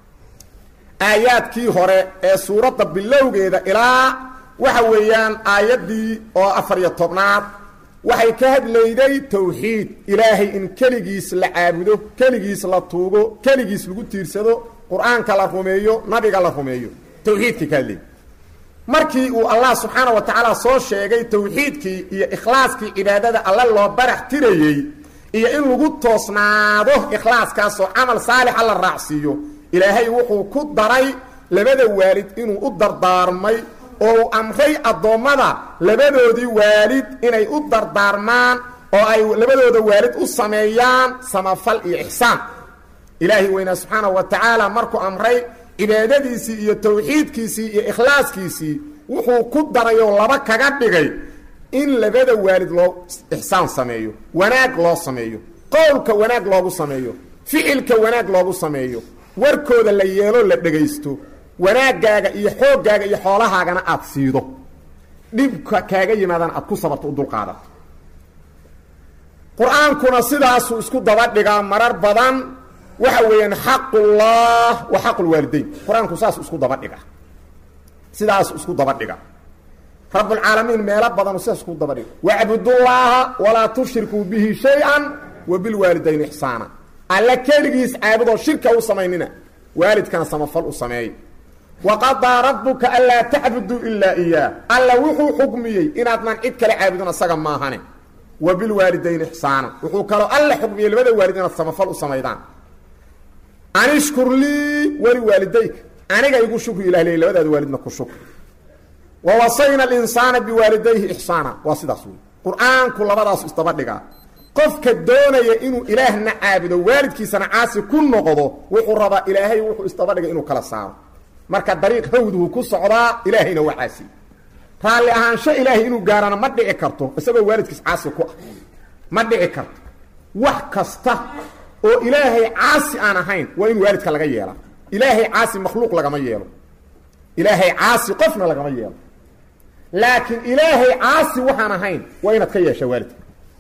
aayaadkii hore ee suuradda bilowgeeda ilaa waxa weeyaan aayaddii oo afar iyo tobnaad waxay ka hadlayday towxiid ilaahay in keligiis la caabudo keligiis la tuugo keligiis lagu tiirsado qur-aanka la rumeeyo nabiga la rumeeyo towxiidkii ka hadlayy markii uu allah subxaana wa tacaala soo sheegay tawxiidkii iyo ikhlaaskii cibaadada alle loo barax tirayey iyo in lagu toosnaado ikhlaaskaasoo camal saalixa la raacsiiyo ilaahay wuxuu ku daray labada waalid inuu u dardaarmay oo uu amray addoommada labadoodii waalid inay u dardaarmaan oo ay labadooda waalid u sameeyaan samafal iyo ixsaan ilaahay weynaa subxaana wa tacaala markuu amray cibaadadiisii iyo tawxiidkiisii iyo ikhlaaskiisii wuxuu ku daray oo laba kaga dhigay in labada waalid loo ixsaan sameeyo wanaag loo sameeyo qowlka wanaag loogu sameeyo ficilka wanaag loogu sameeyo warkooda la yeelo la dhegaysto wanaaggaaga iyo xooggaaga iyo xoolahaagana aad siido dhibka kaaga yimaadana aad ku sabarto u dulqaadato qur-aankuna sidaasuu isku daba dhigaa marar badan waxa weeyaan xaqullah wa xaqulwaalidayn qur-aanku saas isku daba dhiga sidaas isku daba dhiga rabbulcaalamiin meelo badanu sidaas isku daba dhiga wacbudullaaha walaa tushrikuu bihi shay-an wa bilwaalidayn ixsaana alle keligiis caabudoo shirka u samaynina waalidkana samafal u sameey waqadaa rabbuka anlaa tacbuduu ilaa iyaah alla wuxuu xukmiyey inaadnan cid kale caabudin asaga maahane wa bilwaalidayn ixsaana wuxuu kaloo alle xukmiyey labada waalid inaad samafal u samaydaan anishkur lii wali waalidayka aniga igu shukri ilah ley labadaada waalidna ku shukri wa wasayna alinsaana biwaalidayhi ixsaana waa sidaas wey qur-aanku labadaasu isdaba dhigaa qofka doonaya inuu ilaahna caabudo waalidkiisana caasi ku noqdo wuxuu rabaa ilaahay wuxuu isdaba dhigay inuu kala saaro marka dariiq hawduhu ku socdaa ilaahayna waa caasi raalli ahaansho ilaahay inuu gaarana ma dhici karto isagoo waalidkiis caasi ku ah ma dhici karto wax kasta oo ilaahay caasi aan ahayn waa in waalidka laga yeela ilaahay caasi makhluuq lagama yeelo ilaahay caasi qofna lagama yeelo laakiin ilaahay caasi waxaan ahayn waa inaad ka yeesha waalidka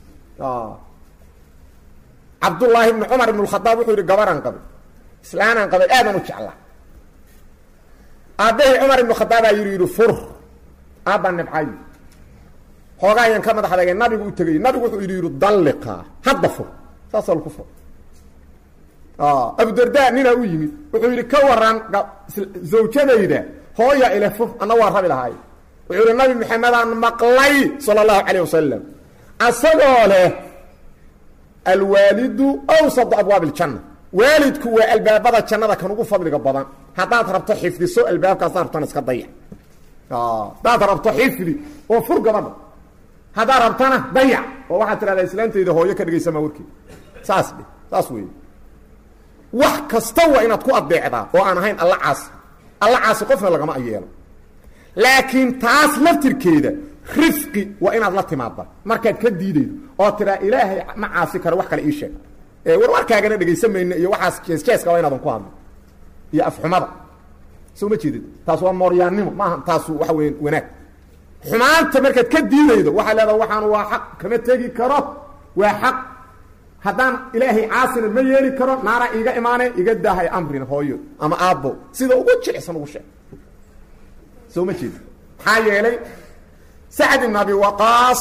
cabdullaahi ibni cumar ibn khadaab wuxuu yidhi gabaraan qabay islaanaan qabay aadaan u jeclaa aabbahay cumar ibnu khadaabaa yidhi yidhi fur aabbaan nibcay xoogaa ayaan ka madax adagay nabigu u tegay nabigu wuxuu yidhi yidhi dalliqaa hadda fur saasoo laku fur abudarda ninaa u yimid wuxuu yidhi ka waran zawjadayda hooya ile fur anna waa rabi lahaay wuxuu yidhi nabi maxamedaan maqlay sala allahu calayh wasalam asagoo leh alwaalidu awsadu abwaab iljanna waalidku waa albaabada jannada kan ugu fadliga badan haddaad rabto xifdiso albaabkaas rabtana iska dayac haddaad rabto xifdi oo fur gabadha haddaad rabtana dayac oo waxaad tidhahdaa islaantayda hooyo ka dhegaysamaa warkeeda saas dhe saas weeye wax kasta waa inaad ku adeecdaa oo aan ahayn alla caasi alla caasi qofna lagama ayeelo laakiin taas laftirkeeda rifqi waa inaad la timaadda markaad ka diidaydo oo tiraa ilaahay ma caasi karo wax kale ii sheeg ee warwarkaagana dhegaysan mayno iyo waxaas jeesjeeska waa inaadan ku hadlo iyo afxumada soo ma jeedid taas waa mooryaannimo maaha taasu waxa weya wanaag xumaanta markaad ka diidaydo waxaa leedaha waxaan waa xaq kama tegi karo waa xaq haddaan ilaahay caasina ma yeeli karo naara iiga imaane iga daahay amrin hooyo ama aabbo sida ugu jicsan ugu sheeg soo ma jeedid maxaa yeelay sacd ibn abi waqaas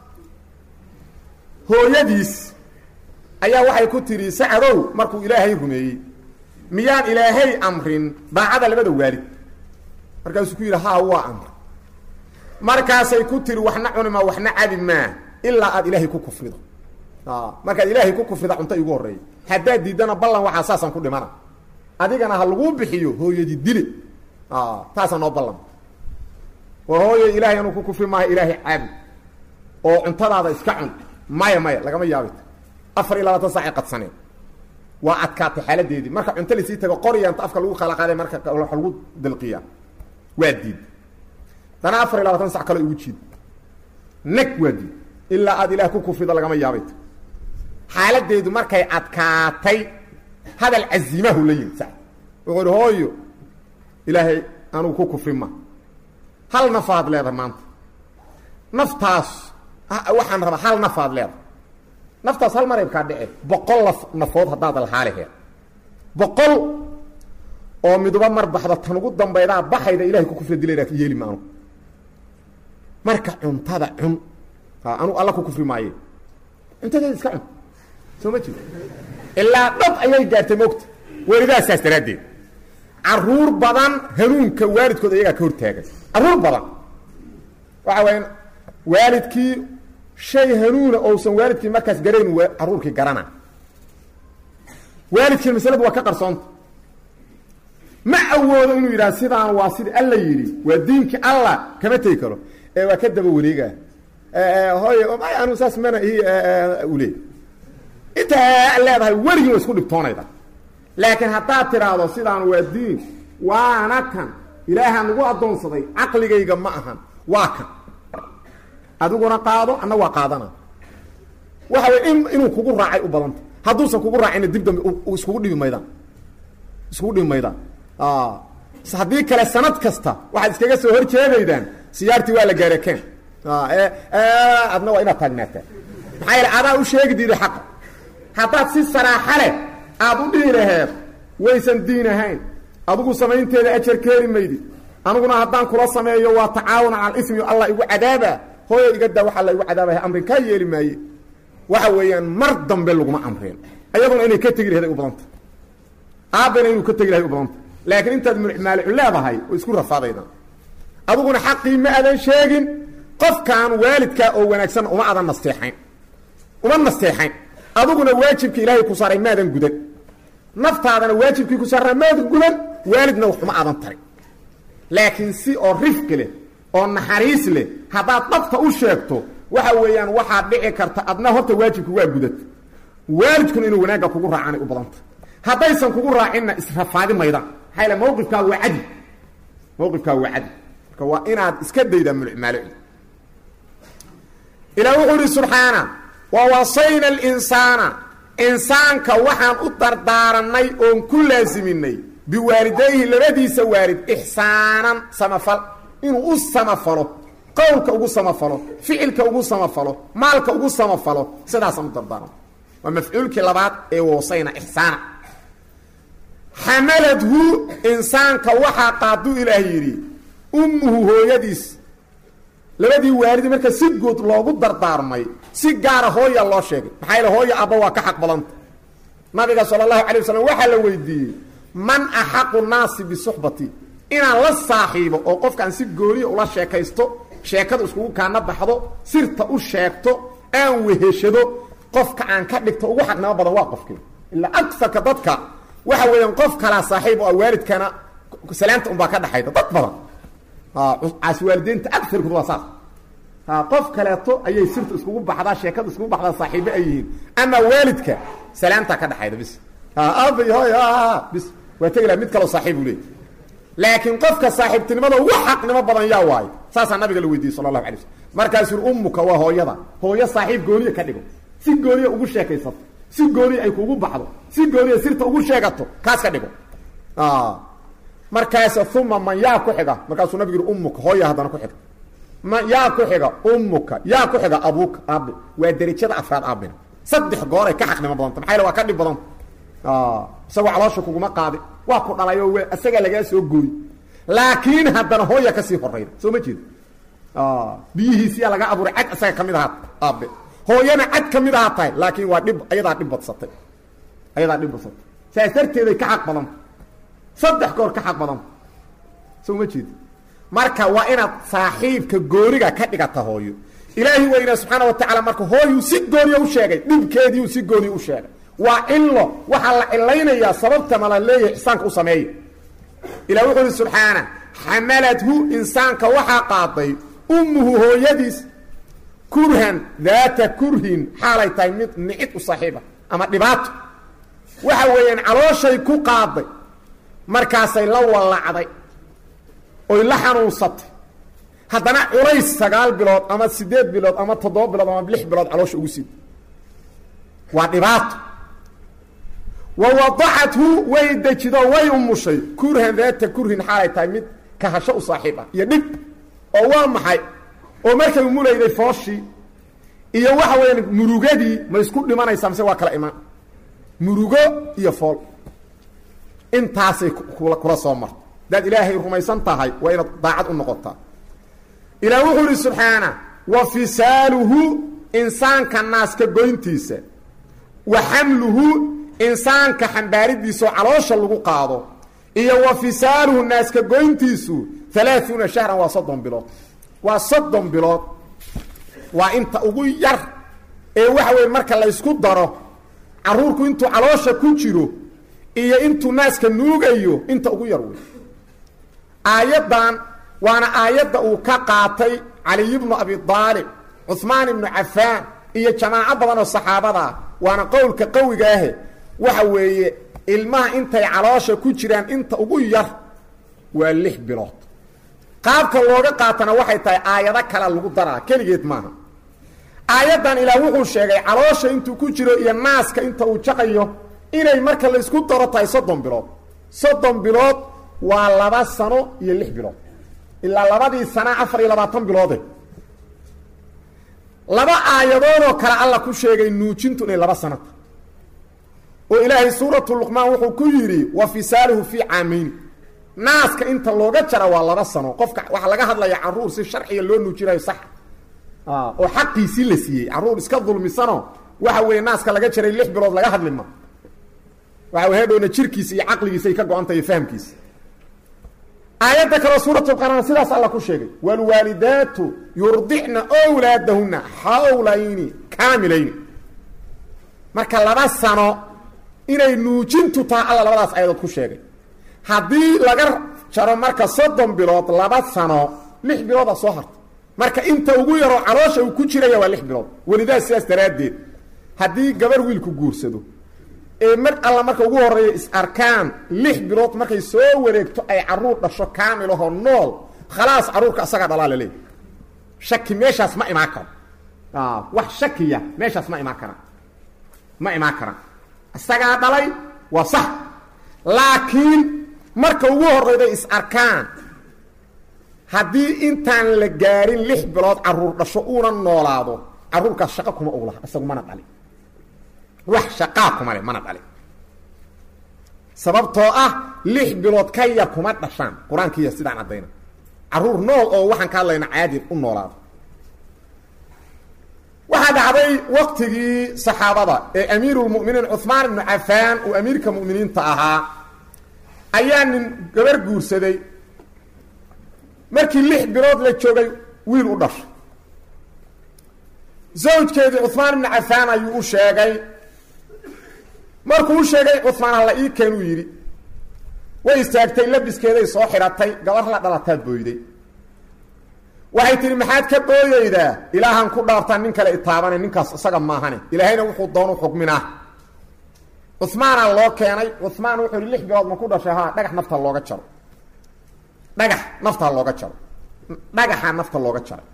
hooyadiis ayaa waxay ku tidhi sacdow markuu ilaahay rumeeyey miyaan ilaahay amrin daacada labada waalid markaasuu ku yidhi haa waa amr markaasay ku tihi waxna cunima waxna cabi maa ilaa aad ilaahay ku kufrido markaad ilaahay ku kufrida cunto igu horreeya haddaad diiddana ballan waxaa saasaan ku dhimana adigana ha laguu bixiyo hooyadii dile taasaa noo ballan waa hooyo ilaahay anuu ku kufri maayo ilaahay caabud oo cuntadaada iska cun maya maya lagama yaabit afar iyo labaatan saacay qadsaneen waa adkaatay xaaladeedii marka cunto lasii tago qoryaanta afka lagu kala qaaday marka wa lagu dalqiyaa waa diid dana afar iyo labaatan sac kale ugu jiid neg waa diid ilaa aad ilaah ku kufrida lagama yaabayt xaaladeedu markay adkaatay hadal caziimahu la yimid sa wuxuu ihi hooyo ilaahay anugu ku kufri ma hal nafaad leedahay maanta naftaas waxaan rabaa hal nafaad leedahay naftaas hal mareybkaa dhice boqol laf nafood haddaad lahaaleheed boqol oo miduba mar baxda tan ugu dambaydaa baxayda ilahay ku kufri dilayna yeeli ma anugu marka cuntada cun anugu alla ku kufri maaye cuntadeeda iska cun soo ma jiro ilaa dhab ayay gaartay mogta welidaas saas daraaddeed caruur badan hanuunka waalidkooda iyagaa ka hortaagan caruur badan waxa waya waalidkii shay hanuuna ousan waalidkii markaas garayn caruurkii garana waalidkii masladu waa ka qarsoonta ma awoodo inuu yidhaha sidaan waa sida alla yidhi waa diinkii allah kama tegi karo ee waa ka daba wareega hooy may anu saas mana i ule intaa leedahay weligin waa isku dhibtoonayda laakiin haddaad tidhaahdo sidaan waa diin waana kan ilaahaan nagu addoonsaday caqligayga ma ahan waa kan adiguna qaado anna waa qaadana waxa way in inuu kugu raacay u badanta hadduusan kugu raacina dib dambe iskugu dhibi maydaan iskugu dhibi maydaan haddii kale sanad kasta waxaad iskaga soo hor jeedaydaan siyaartii waa la gaarekeen adna waa inaad taagnaataa maxaa yeele adaa u sheegi diiday xaqa haddaad si saraaxa leh aad u dhihi laheed waysan diin ahayn adigu samaynteeda ajar keeni maydi aniguna haddaan kula sameeyo waa tacaawun cala ismi allah igu cadaaba hooyo iga daa waxaa la igu cadaabaya amrin kaa yeeli maaye waxa weeyaan mar dambe laguma amreen ayaduna inay ka tegi laheed ay u badanta aabbana inuu ka tegi lahay u badanta laakiin intaad maalicu leedahay oo isku rafaadaydan adiguna xaqii ma adan sheegin qofkaan waalidkaa oo wanaagsan uma adan nasteexayn uma nasteexayn adiguna waajibkii ilaahay ku saaray maadan gudan naftaadana waajibkii ku saarnaa maadan gudan waalidna wax uma adan tarin laakiin si oo rifqi leh oo naxariis leh haddaad dhabta u sheegto waxa weeyaan waxaad dhici karta adna horta waajibka waa gudata waalidkuna inuu wanaagga kugu raacanay u badanta haddaysan kugu raacinna israfaadi maydaan maxaa yale mawqifkaaga waa cadi mawqifkaaga waa cadi marka waa inaad iska daydaa mulmaaloci ilaah wuxuu ihi subxaana wa wasayna alinsaana insaanka waxaan u dardaaranay oon ku laasiminay biwaalidayhi labadiisa waalid ixsaanan samafal inuu u samafalo qowlka ugu samafalo ficilka ugu samafalo maalka ugu samafalo sidaasaan u dardaaran waa mafcuulkii labaad ee wasayna ixsaana xamaladhu insaanka waxaa qaaduu ilaah yidhi ummuhu hooyadiis labadii waalidi marka si guud loogu dardaarmay si gaara hooya loo sheegay maxaa yaele hooya abba waa ka xaq badanta nabiga sala allahu alay wasalam waxaa la weydiiyey man axaqu naasi bisuxbati inaan la saaxiibo oo qofkaan si gooniya ula sheekaysto sheekada iskugu kaana baxdo sirta u sheegto aan weheshado qofka aan ka dhigto ugu xaqnimo badan waa qofkii ilaa agarka dadka waxa weeyaan qof kalaa saaxiib oo waalidkana salaanta unbaa ka dhaxayda dad badan caasi waalideynta agarkood waa saas qof kaleeto ayay sirta iskugu baxdaa sheekada iskugu baxdaa saaxiibo ay yihiin ama waalidka salaamtaa ka dhaxayda bis aabay hoy bis waa tegi laha mid kaloo saaxiib u leey laakiin qofka saaxiibtinimada ugu xaqnimo badan yaa waayo saasaa nabiga la weydiiyey sala allahu alay slm markaasuu uri ummuka waa hooyada hooyo saaxiib gooniya ka dhigo si gooniya ugu sheekaysato si gooniya ay kugu baxdo si gooniya sirta ugu sheegato kaas ka dhigo markaas uma man yaa ku xiga markaasuu nabigu yuri ummuka hooya haddana ku xiga ma yaa ku xiga ummuka yaa ku xiga abuuka aabe waa derajada afraad aabina saddex gooray ka xaqnimo badanta maxaa yale waa ka dhib badanta isagoo caloosha kuguma qaadi waa ku dhalayo w isagaa lagaa soo gooy laakiin haddana hooya kasii horayda soo ma jeeda biyihiisiyaa laga abuuray cad isaga kamid ahaa aabe hooyana cad kamid ahaa tahay laakiin waa dhib ayadaa dhib badsatay ayadaa dhib badsatay saas darteeday ka xaq badanta saddex goor ka xaq badanta soo ma jeeda marka waa inaad saaxiibka gooniga ka dhigata hooyo ilaahi weynaa subxaana wa tacaala marka hooyuu si gooniya u sheegay dhibkeediiu si gooniya u sheegay waa cilo waxaa la cilaynayaa sababta mala leeyahay ixsaanka u sameeya ilah wuxuu uhi subxaana xamaladhu insaanka waxaa qaaday ummuhu hooyadiis kurhan daata kurhin xaalay tahay mid nicid u saaxiiba ama dhibaato waxa weeyaan calooshay ku qaaday markaasay la wallacday oy la xanuunsatay haddana culays sagaal bilood ama siddeed bilood ama toddoba bilood ama lix bilood caloosha ugu sid waa dhibaato wa wadacathu way dejido way umushay kurhan daata kurhin xaalay tahay mid kahasho u saaxiib ah iyo dhib oo waa maxay oo markay umulayday fooshii iyo waxa weeyaan murugadii ma isku dhimanaysaa mise waa kala imaan murugo iyo fool intaasay kula soo marto hadaad ilaahay rumaysan tahay waa inaad daacad u noqotaa ilaah wuxuu ihi subxaana wa fisaaluhu insaanka naaska goyntiisa wa xamluhu insaanka xambaaridiisaoo caloosha lagu qaado iyo wa fisaaluhu naaska goyntiisu alaaثuuna shahran waa soddon bilood waa soddon bilood waa inta ugu yar ee waxa weye marka la ysku daro caruurku intuu caloosha ku jiro iyo intuu naaska nuugayo inta ugu yar wey aayaddan waana aayadda uu ka qaatay caliy bnu abi aalib cuثmaan ibnu cafaan iyo jamaaco badan oo saxaabada waana qowlka qawiga ahe waxa weeye ilmaha intay caloosha ku jiraan inta ugu yar waa lix bilood qaabka looga qaatana waxay tahay aayado kale lagu daraa keligeed maaha aayaddan ilaah wuxuu sheegay caloosha intuu ku jiro iyo naaska inta uu jaqayo inay marka la isku daro tahay soddon bilood soddon bilood waa laba sano iyo lix bilood ilaa labadii sana afar iyo labaatan biloode laba aayadoodoo kale alla ku sheegay nuujintu inay laba sanata oo ilaahay suuratu luqmaan wuxuu ku yidhi wa fisaaluhu fii caamayn naaska inta looga jara waa laba sano qofka waxaa laga hadlaya caruur si sharciga loo nuujinayo sax oo xaqiisii la siiyey caruur iska dulmisano waxa weeye naaska laga jaray lix bilood laga hadli ma waxa wey hadhowna jirkiisa iyo caqligiisa ay ka go-antahay fahamkiisa aayadda kaleo suuratulqaraan sidaas alla ku sheegay waalwaalidaatu yurdicna wlaadahuna xawlayni kaamilayni marka laba sano inay nuujintu taha alla labadaas aayadood ku sheegay haddii laga jaro marka soddon bilood laba sano lix bilooda soo harta marka inta ugu yaroo caloosha uu ku jiraya waa lix bilood welidaas sidaas daraaddeed haddii gabar wiilku guursado ee mar alla marka ugu horeeya is arkaan lix bilood markay soo wareegto ay caruur dhasho kaamilahoo nool khalaas caruurka asagaa dhalaa la leeyahy shaki meeshaas ma imaan karo wax shakiya meeshaas ma imaan karaan ma imaan karaan isagaa dhalay waa sax laakiin marka ugu horeyday is arkaan haddii intaan la gaarin lix bilood caruur dhasho uuna noolaado caruurkaas shaqo kuma og laha isagu mana dhali wax shaqaa kuma le mana dhali sababtoo ah lix bilood ka yar kuma dhashaan qur-aankiiya sidaan caddayna caruur nool oo waxaan ka hadlayna caadi u noolaado waxaa dhacday waktigii saxaabada ee amiirulmuminiin cuhmaan ibnu cafaan uu amiirka mu'miniinta ahaa ayaa nin gabar guursaday markii lix bilood la joogay wiil u dhashay zawjkeedii cuhmaan ibnu cafaan ayuu u sheegay markuu u sheegay cuhmaan hala ii keen uu yidhi way istaagtay labiskeeday soo xidhatay gabar la dhalataa booyday waxay tihi maxaad ka booyeydaa ilaahan ku dhaartaa nin kale itaabane ninkaas isaga maahane ilaahayna wuxuu doonu xukminaa cuhmaana loo keenay cuhmaan wuxuu yihi lix bilood ma ku dhashay ha dhagax nafta looga jaro dhagax naftaa looga jaro dhagaxaa nafta looga jaray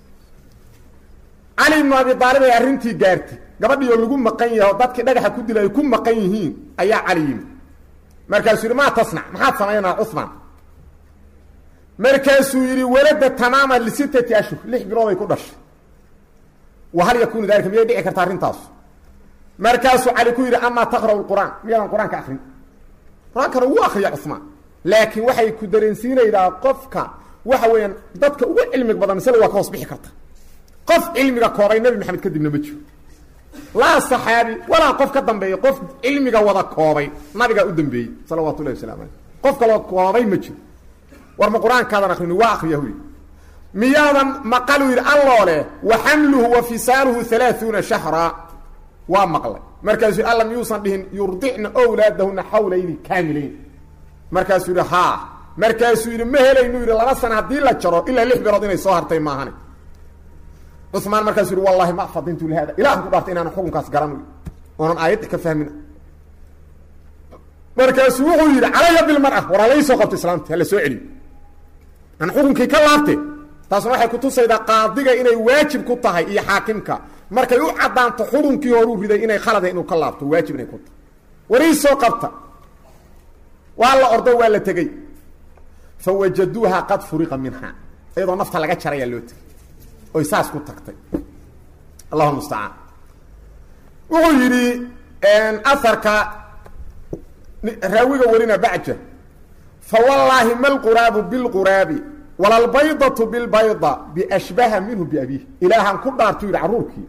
cali ibnu abi aalib ay arrintii gaartay gabadhii oo lagu maqan yahay oo dadkii dhagaxa ku dila ay ku maqan yihiin ayaa cali yimi markaasuu yidhi maa tasnac maxaad samaynaa cuhmaan markaasuu yidhi walada tamaama lisittati ashhur lix bilooday ku dhashay wa hal yakunu dalika miyay dhici karta arrintaas markaasuu cali ku yidhi amaa taqra'u lqur'aan miyaadan qur-aanka akrin qur-aankana wuu akriya cuhmaan laakiin waxay ku dareensiinaydaa qofka waxa weeyaan dadka ugu cilmiga badan masle waa ka hoos bixi karta qof cilmiga koobay nebi maxamed kadibna ma jiro laa saxaabi walaa qof ka dambeeya qof cilmiga wada koobay nabigaa u dambeeyey salawaatu llahi waslamu aleyh qof kaloo koobay ma jiro war ma qur-aankaadan akrini waa akriya huy miyaadan maqaluu yidhi alloo leh wa xamluhu wa fisaaluhu alaaثuuna shahra waa maqlay markaasuu yidhi alla miyuusan dhihin yurdicna wlaadahuna xawlayni kaamilayn markaasuu yidhi haa markaasuu yidhi ma helaynu yidhi laba sana haddii la jaro ilaa lix bilood inay soo hartay maahane cumaan markaasuu yidhi wallahi ma fadintu lihada ilahan ku dhaartay inaanan xukunkaas garan oonan aayadda ka fahmin markaasuu wuxuu yidhi calaya bilmara war halay soo qabto islaamti hala soo celiyo aan xukunkii ka laabte taasna waxay kutusaydaa qaadiga inay waajib ku tahay iyo xaakimka markay u caddaanto xukunkii horuu riday inay khalada inuu ka laabto waajib inay ku tahay warii soo qabta waa la ordo waa la tegey fawajaduuha qad furiqa minha iyadoo nafta laga jarayaa loo tegey oy saas ku tagtay allahu mustacaan wuxuu yidhi aharka raawiga warina bacja fawallaahi ma lquraabu bilquraabi wala albaydatu bilbayda biashbaha minhu biabiih ilaahaan ku dhaartu yidhi carruurkii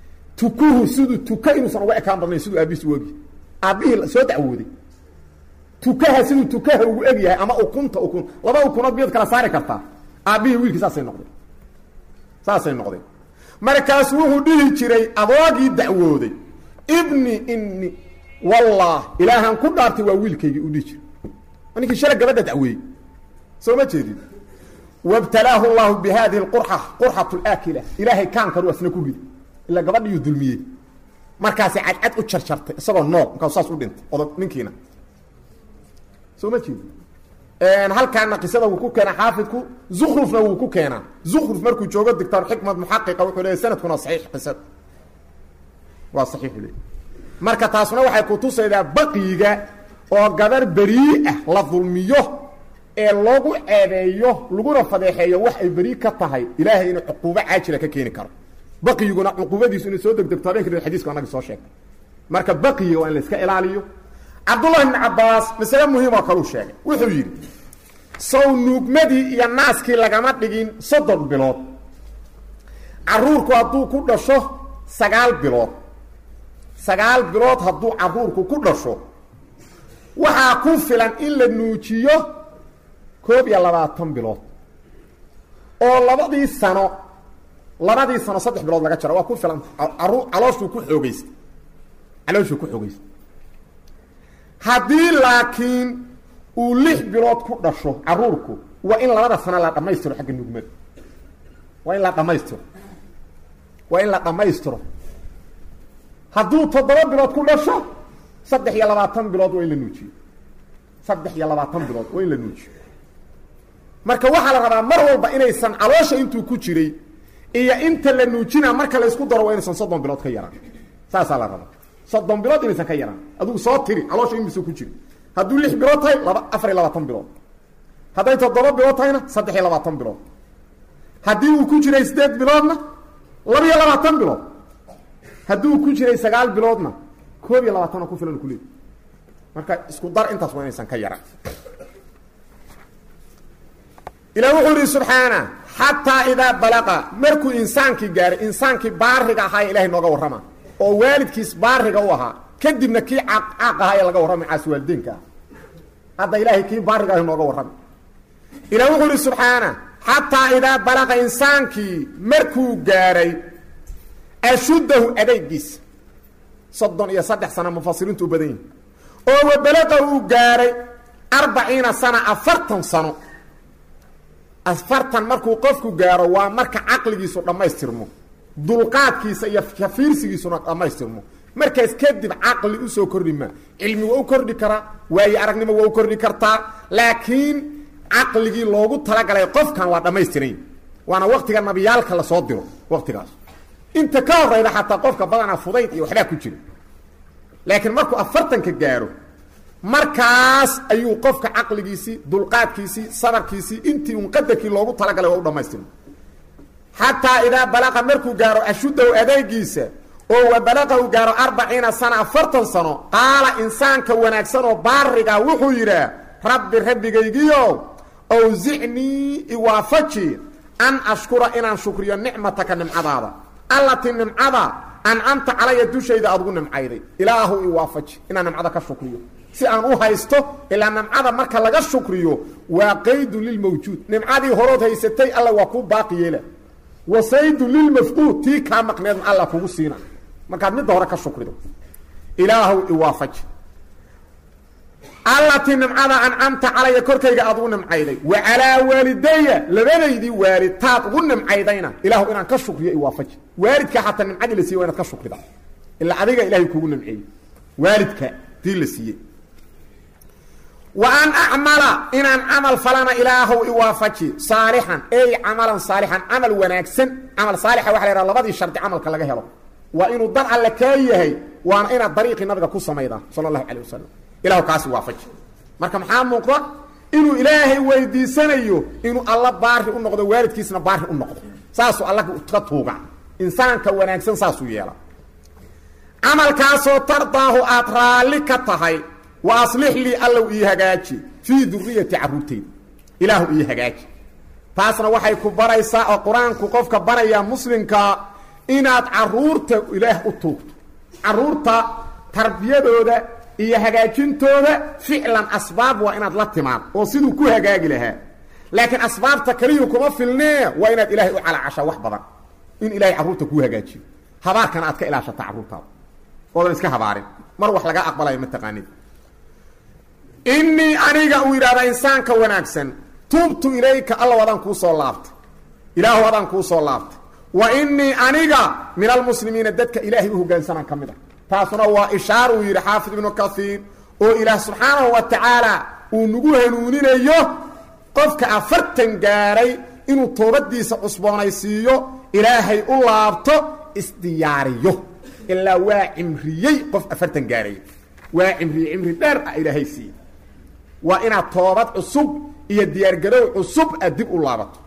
tukuhu siduu tuka inuusan uga ekaan badnayn siduu aabihiis u ogi aabbihii soo dacwooday tukaha siduu tukaha ugu eg yahay ama ukunta ukun laba ukunood miyaad kala saari kartaa aabbihii wiilkii saasay noqdeen saasay noqdeen markaasu wuxuu dhihi jiray adoogii dacwooday ibni ini wallah ilaahaan ku dhaartay waa wiilkaygii u dhihi jiray ninkii shala gabadha dacweeyey soo ma jeedid wabtalaahu llahu bi hadihi lqurxa qurxat laakila ilaahay kaankaru asna ku riday ilaa gabadhiiyuu dulmiyey markaasay cadcad u jarjartay isagoo nool markaasu saas u dhintay odag ninkiina soo ma jeedid halkaana qisada wuu ku keenaa xaafidku zukrufna wuu ku keenaa zukruf markuu joogo dictor xikmad muxaqiqa wuxuu leeyahy sanadkuna saxiix qisada waa saxiixu leey marka taasuna waxay kutusaydaa baqiyiga oo gabar berii ah la dulmiyo ee loogu ceebeeyo laguna fadeexeeyo wax ay berii ka tahay ilaahay inuu cuquubo caajila ka keeni karo baqyiguna cuquubadiisu inay soo degdegto habeenka dib xadiiska anagi soo sheegay marka baqiyiga waa in la iska ilaaliyo cabdullahi ibni cabbaas masale muhiim oo kaleu sheegay wuxuu yidhi sow nuugmadii iyo naaskii lagama dhigin soddon bilood caruurku hadduu ku dhasho sagaal bilood sagaal bilood hadduu caruurku ku dhasho waxaa ku filan in la nuujiyo koob iyo labaatan bilood oo labadii sano labadii sano saddex bilood laga jaro waa ku filan aru calooshuu ku xoogeysta calooshuu ku xoogeysta haddii laakiin uu lix bilood ku dhasho caruurku waa in labada sano la dhammaystiro xagga nugmada waa in la dhammaystiro waa in la dhammaystiro hadduu toddoba bilood ku dhasho saddex iyo labaatan bilood waa in la nuujiyo saddex iyo labaatan bilood waa in la nuujiyo marka waxaa la rabaa mar walba inaysan caloosha intuu ku jiray iyo inta la nuujina marka la isku daro waa inaysan soddon bilood ka yaraan saasaa la rabaa soddon bilood inaysan ka yaraan adigu soo tiri caloosha inbisuu ku jiri hadduu lix bilood tahay laba afar iyo labaatan bilood hadday toddoba bilood tahayna saddex iyo labaatan bilood haddii uu ku jiray siddeed biloodna laba iyo labaatan bilood haddii uu ku jiray sagaal biloodna koob iyo labaatana ku filan kuleey marka isku dar intaas waa inaysan ka yaraan ilah wuxuu ihi subxaana xataa idaa balaqa markuu insaankii gaaray insaankii baariga ahaa ee ilahay nooga warrama oo waalidkiis baariga u ahaa kadibna kii caaq caaq ahaa ee laga warramay caas waalideenka ah hadda ilaahay kii baariga ah nooga warramay ilah wuxuu ihi subxaana xataa idaa balaqa insaankii markuu gaaray ashuddahu adeygiisa soddon iyo saddex sana mufasiriintu u badan yihin oo wabalaqa uu gaaray arbaciina sana afartan sano afartan markuu qofku gaaro waa marka caqligiisu dhammaystirmo dulqaadkiisa iyo kafiirsigiisuna dhammaystirmo markaas kadib caqli usoo kordhi maa cilmi waa u kordhi karaa waayo aragnimo waa u kordhi kartaa laakiin caqligii loogu talagalay qofkan waa dhammaystiran waana waktiga nabiyaalka lasoo diro waktigaas inta ka horeyda xataa qofka badanaa fudayd iyo waxbaa ku jira laakiin markuu afartanka gaaro markaas ayuu qofka caqligiisii dulqaadkiisii sabarkiisii intii un qadarkii loogu talagalay waa u dhamaystirma xataa idaa balaqa markuu gaaro ashuddahu adeegiisa oo wa balaqa uu gaaro arbaciina sana afartan sano qaala insaanka wanaagsan oo baariga wuxuu yidhaah rabbi rabbigaygiyo awsicnii iwaafaji an ashkura inaan shukriyo nicmataka nimcadaada allatii nimcada ancamta calaya dushayda aad ugu nimcayday ilaahu iwaafaji inaan nimcada ka shukriyo si aan u haysto ilaa nimcada marka laga shukriyo waa qaydun lilmawjuud nimcadii horood haysatay alla waa kuu baaqi yeela wa saydun lilmafquud tii kaa maqneedna alla kugu siina markaad midda hore ka shukrido ilaahu iwaafaji allatii nimcada ancamta calaya korkayga aad ugu nimcayday wa calaa waalidaya labadaydii waalid taad ugu nimcaydayna ilaahu inaan ka shukriyo iwaafaji waalidka xataa nimcadii la siiyey waa inaad ka shukrida ilaa adiga ilahay kugu nimceeyey waalidka tii la siiyey wa an acmala inaan camal falana ilaahow iwaafaji saalixan ey camalan saalixan camal wanaagsan camal saalixa waxa la yhaha labadii shardi camalka laga helo waa inuu dar alle kaa yahay waana inaad dariiqii nabiga ku samaydaa sala allahu calay wasalam ilahu kaasi waafaji marka maxaa muuqda inuu ilaahay weydiisanayo inuu alla baari u noqdo waalidkiisna baari u noqdo saasuu alla ka tuuga insaanka wanaagsan saasuu yeela camalkaasoo tardaahu aad raalli ka tahay wa aslix lii allow ii hagaaji fii duriyati carruurteyda ilaahu ii hagaaji taasna waxay ku baraysaa oo qur-aanku qofka barayaa muslimka inaad carruurta ilaah u tuugto carruurta tarbiyadooda iyo hagaajintooda ficlan asbaab waa inaad la timaad oo siduu ku hagaagi lahaa laakiin asbaabta kaliyu kuma filnee waa inaad ilaahay u calacashaa wax badan in ilahay carruurta kuu hagaajiyo habaarkana aad ka ilaashata carruurtaada oodan iska habaarin mar wax laga aqbalayo ma taqaanid innii aniga uu yidhahdaa insaanka wanaagsan tuubtu ilayka allow adaan kuu soo laabtay ilaahu adaan kuu soo laabtay wa innii aniga min almuslimiina dadka ilaahay u hoggaansanaan ka mid ah taasuna waa ishaar uu yidhi xaafid ibnu kaiir oo ilaah subxaanahu wa tacaala uu nagu hanuuninayo qofka afartan gaaray inuu toobadiisa cusboonaysiiyo ilaahay u laabto isdiyaariyo ilaa waa cimriyey qof afartan gaaray waa cimriye cimri dheer ah ilaahay siiye waa inaad toobad cusub iyo diyaargarow cusub aad dib u laabato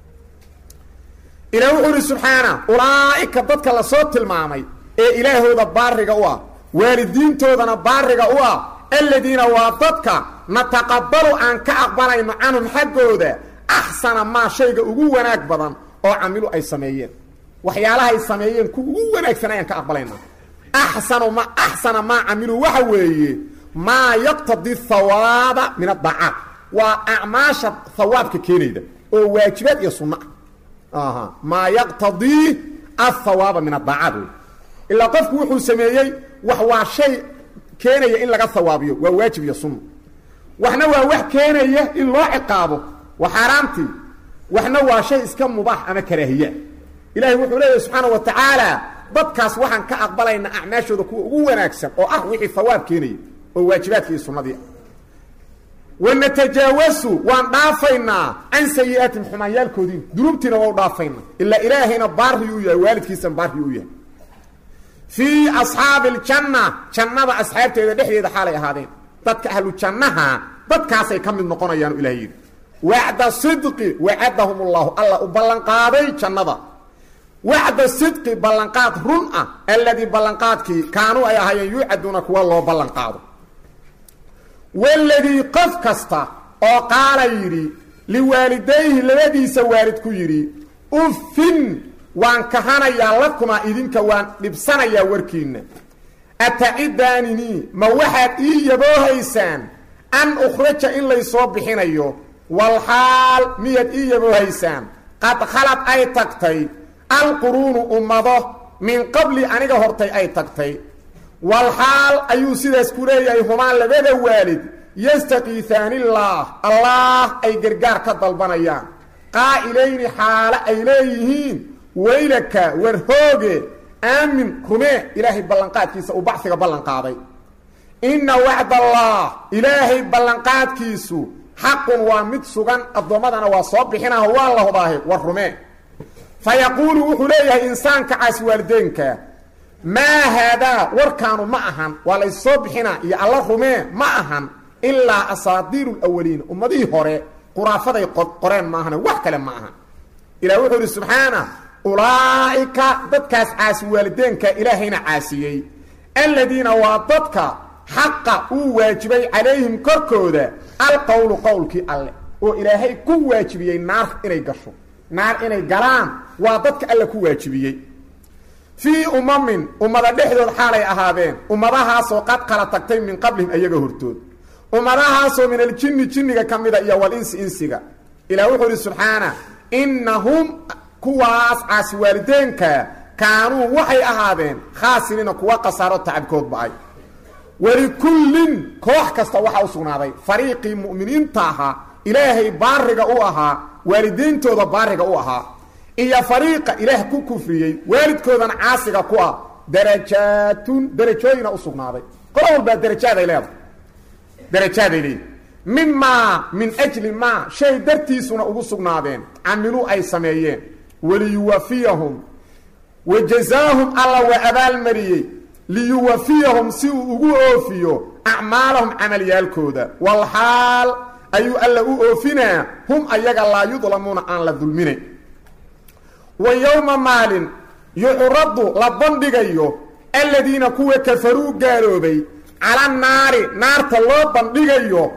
ilaah wuxuu ihi subxaana ulaa'ika dadka lasoo tilmaamay ee ilaahooda baariga u ah waalidiintoodana baariga u ah aladiina waa dadka nataqabalu aan ka aqbalayno canhum xaggooda axsana maa shayga ugu wanaag badan oo camilu ay sameeyeen waxyaalahay sameeyeen kuwa ugu wanaagsan ayaan ka aqbalayna axsanu ma axsana maa camilu waxa weeye maa yaqtadi hawaaba min adaacaat waa acmaasha hawaabka keenayda oo waajibaad iyo sunno ah maa yaqtadii ahawaaba min adaacaat wey ilaa qofku wuxuu sameeyey wax waa shay keenaya in laga hawaabiyo waa waajib iyo sunno waxna waa wax keenaya in loo ciqaabo waa xaaraamtii waxna waa shay iska mubaax ama karaahiya ilahay wuxuu leeyahy subxaana wa tacaala dadkaas waxaan ka aqbalaynaa acmaashooda kuwa ugu wanaagsan oo ah wixii hawaab keenaya oo waajibaadkii iyo sunnadii ah wanatajaawasu waan dhaafaynaa can sayi-aatim xumaanyaalkoodii dunuubtiina waa u dhaafaynaa ilaa ilaahayna baari u yahay waalidkiisana baari u yahay fii asxaabi aljanna jannada asxaabteeda dhexdeeda xaalay ahaadeen dadka ahlu jannaha dadkaasay ka mid noqonayaan ilahay yidhi wacda sidqi wacadahum ullahu alla u ballanqaaday jannada wacda sidqi ballanqaad run ah alladii ballanqaadkii kaanuu ay ahaayeen yuucaduuna kuwa loo ballanqaado waladii qof kasta oo qaala yidhi liwaalidayhi labadiisa waalid ku yidhi uffin waan kahanayaa lakumaa idinka waan dhibsanayaa warkiinna atacidaanini ma waxaad ii yaboohaysaan an ukhraja in laysoo bixinayo walxaal miyaad ii yaboohaysaan qad khalad ay tagtay alquruunu ummado min qabli aniga hortay ay tagtay walxaal ayuu sidaas ku leeyahay humaan labada waalid yastakiisaanillaah allaah ay gargaar ka dalbanayaan qaa'ilayni xaale ay leeyihiin waylaka war hooge aamin rumee ilaahay ballanqaadkiisa uu baxiga ballanqaaday inna wacdallaah ilaahay ballanqaadkiisu xaqun waa mid sugan addoommadana waa soo bixinaho waa la hubaahe war rumee fa yaquulu wuxuu leeyahay insaanka caasi waalideenka maa haadaa warkaanu ma ahan waa laysoo bixinaa iyo alla rumee ma ahan ilaa asaadiiru lawaliin ummadihii hore quraafaday qoreen maahane wax kale ma ahan ilah wuxuu idhi subxaana ulaa'ika dadkaas caasi waalideenka ilaahayna caasiyey aladiina waa dadka xaqa uu waajibay calayhim korkooda alqowlu qowlkii alle oo ilaahay ku waajibiyey naar inay gasho naar inay galaan waa dadka alle ku waajibiyey fii umamin ummada dhexdood xaalay ahaadeen ummadahaasoo qad kala tagtay min qablihim ayaga hortood ummadahaasoo min aljinni jinniga ka mida iyo walinsi insiga ilah wuxuu idhi subxaana innahum kuwaas caasi waalideenka kaanuu waxay ahaadeen khaasiriina kuwa khasaaro tacabkood ba-ay walikullin koox kasta waxaa u sugnaaday fariiqii mu'miniinta ahaa ilaahay baariga u ahaa waalidiintooda baariga u ahaa iyo fariiqa ilaah ku kufriyey waalidkoodana caasiga ku ah darajaatun darajooyina u sugnaaday qolo walbaa darajaaday leedahay darajaaday leedahay mimaa min ajli maa shay dartiisuna ugu sugnaadeen camiluu ay sameeyeen waliyuwafiyahum wa jazaahum alla waa abaalmariyey liyuwafiyahum si uu ugu oofiyo acmaalahum camalyaalkooda walxaal ayuu alla u oofinaa hum ayaga laa yudlamuuna aan la dulminayn wa yowma maalin yucradu la bandhigayo aladiina kuwa kafaruu gaaloobay cala naari naarta loo bandhigayo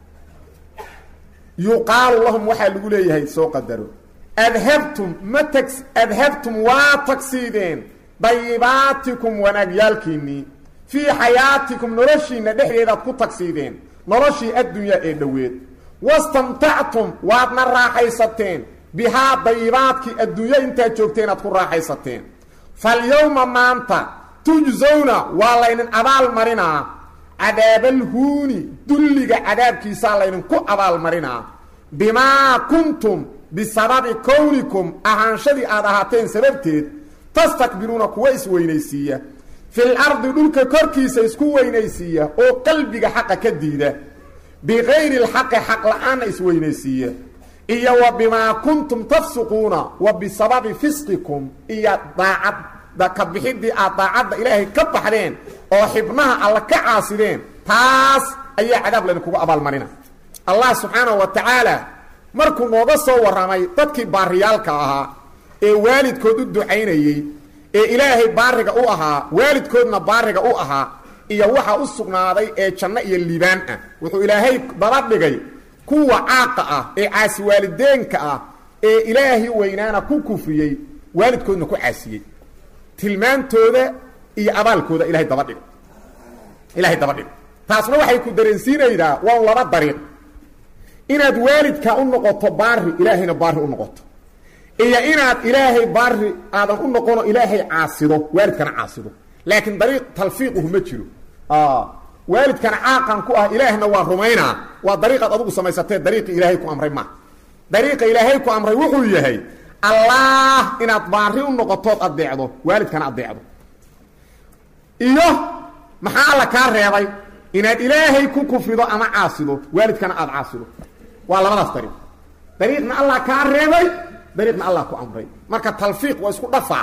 yuqaalu lahum waxaa lagu leeyahay soo qadaro adhabtum ma tag adhabtum waa tagsiideen dayibaatikum wanaagyaalkiinnii fii xayaatikum noloshiinna dhexdeedaad ku tagsiideen noloshii addunyaa ee dhoweed wastamtactum waadna raaxaysateen bihaa dayibaadkii adduunyo intaad joogteen aad ku raaxaysateen falyowma maanta tujsawna waa laydin abaal marinaa cadaabalhuuni dulliga cadaabkiisaa laydinku abaalmarinaa bimaa kuntum bisababi kownikum ahaanshadii aad ahaateen sababteed tastakbiruuna kuwa isweynaysiiya fil ardi dhulka korkiisa isku weynaysiiya oo qalbiga xaqa ka diida bikayri lxaqi xaq la-aanna isweynaysiiya iyo wa bimaa kuntum tafsuquuna wa bisababi fisqikum iyo daacadda ka bixidii aad daacadda ilaahay ka baxdeen oo xibnaha alla ka caasideen taas ayaa cadaab laydinkugu abaalmarina allah subxaanahu wa tacaala markuu nooga soo warramay dadkii baariyaalka ahaa ee waalidkood u ducaynayey ee ilaahay baariga u ahaa waalidkoodna baariga u ahaa iyo waxa u sugnaaday ee janno iyo liibaan ah wuxuu ilaahay daba dhigay kuwa caaqa ah ee caasi waalideenka ah ee ilaahay weynaana ku kufriyey waalidkoodna ku caasiyey tilmaantooda iyo abaalkooda ilahay daba dhigay ilaahay daba dhigay taasna waxay ku dareensiinaydaa waa laba dariiq inaad waalidka u noqoto baari ilaahayna baari u noqoto iyo inaad ilaahay baari aadan u noqono ilaahay caasido waalidkana caasido laakiin dariiq talfiiquhu ma jiro waalidkana caaqan ku ah ilaahna waa rumaynaa waa dariiqaad adugu samaysatee dariiqi ilaahay ku amray maaha dariiqa ilaahay ku amray wuxuu yahay allah inaad baari u noqotood adeecdo waalidkana adeecdo iyo maxaa alla kaa reebay inaad ilaahay ku kufrido ama caasido waalidkana aada caasido waa labadaas dariiq dariiqna allah kaa reebay dariiqna allah ku amray marka talfiiq waa isku dhafaa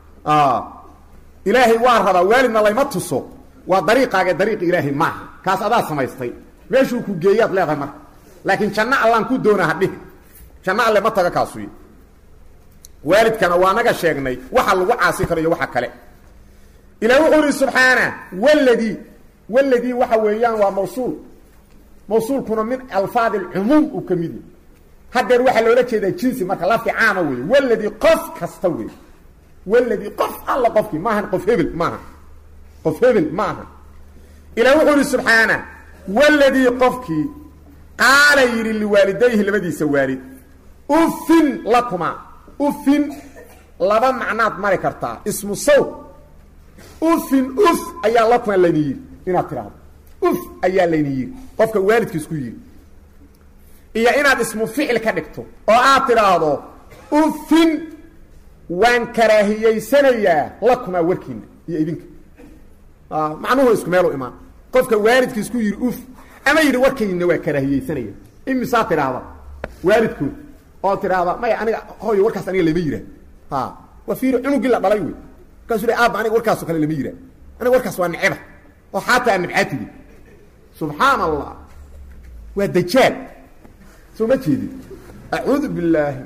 ilaahay waa rabaa waalidna layma tuso waa dariiqaaga dariiqi ilaahay maaha kaas adaa samaystay meeshuu ku geeyaad leedahay marka laakiin janno allaan ku doonaa hadhihi janno alle ma taga kaasuy waalidkana waa naga sheegnay waxa lagu caasi karo iyo waxa kale ilaah wuxuu ihi subxaana waladii waladii waxa weeyaan waa mawsuul mawsuulkuna min alfaadi alcumuum uu ka mid yahy hadeer waxaa loola jeedaa jinsi marka lafi caama wey waladii qof kasta wey waladii qof alla qofkii maahan qof hebel maaha qof hebel ma aha ilaah wuxuu ihi subxaana waladii qofkii qaala yidhi liwaalidayhi labadiisa waalid ufin lakuma ufin laba macnaad mari kartaa ismu saw ufin uf ayaa lakuma layni yidhi inaad tidhaahdo uf ayaa layni yidhi qofka waalidkiis ku yidhi iyo inaad ismu ficil ka dhigto oo aad tidhaahdo ufin waan karaahiyeysanayaa lakumaa warkiina iyo idinka macnuhu isku meelu imaan qofka waalidkiis ku yidhi uf ama yidhi warkayna waa karaahiyeysanaya imisaa tidhaahda waalidkood oo tidhaahda maya aniga hooyo warkaas aniga lama yihah ha waa fiiri cunugii la dhalay wey markaasuu aabba aniga warkaasoo kale lama yihah aniga warkaas waa neceba oo xaataa nibcaatigi subxaan allah waa dajaal soo ma jeedin acuudu billaahi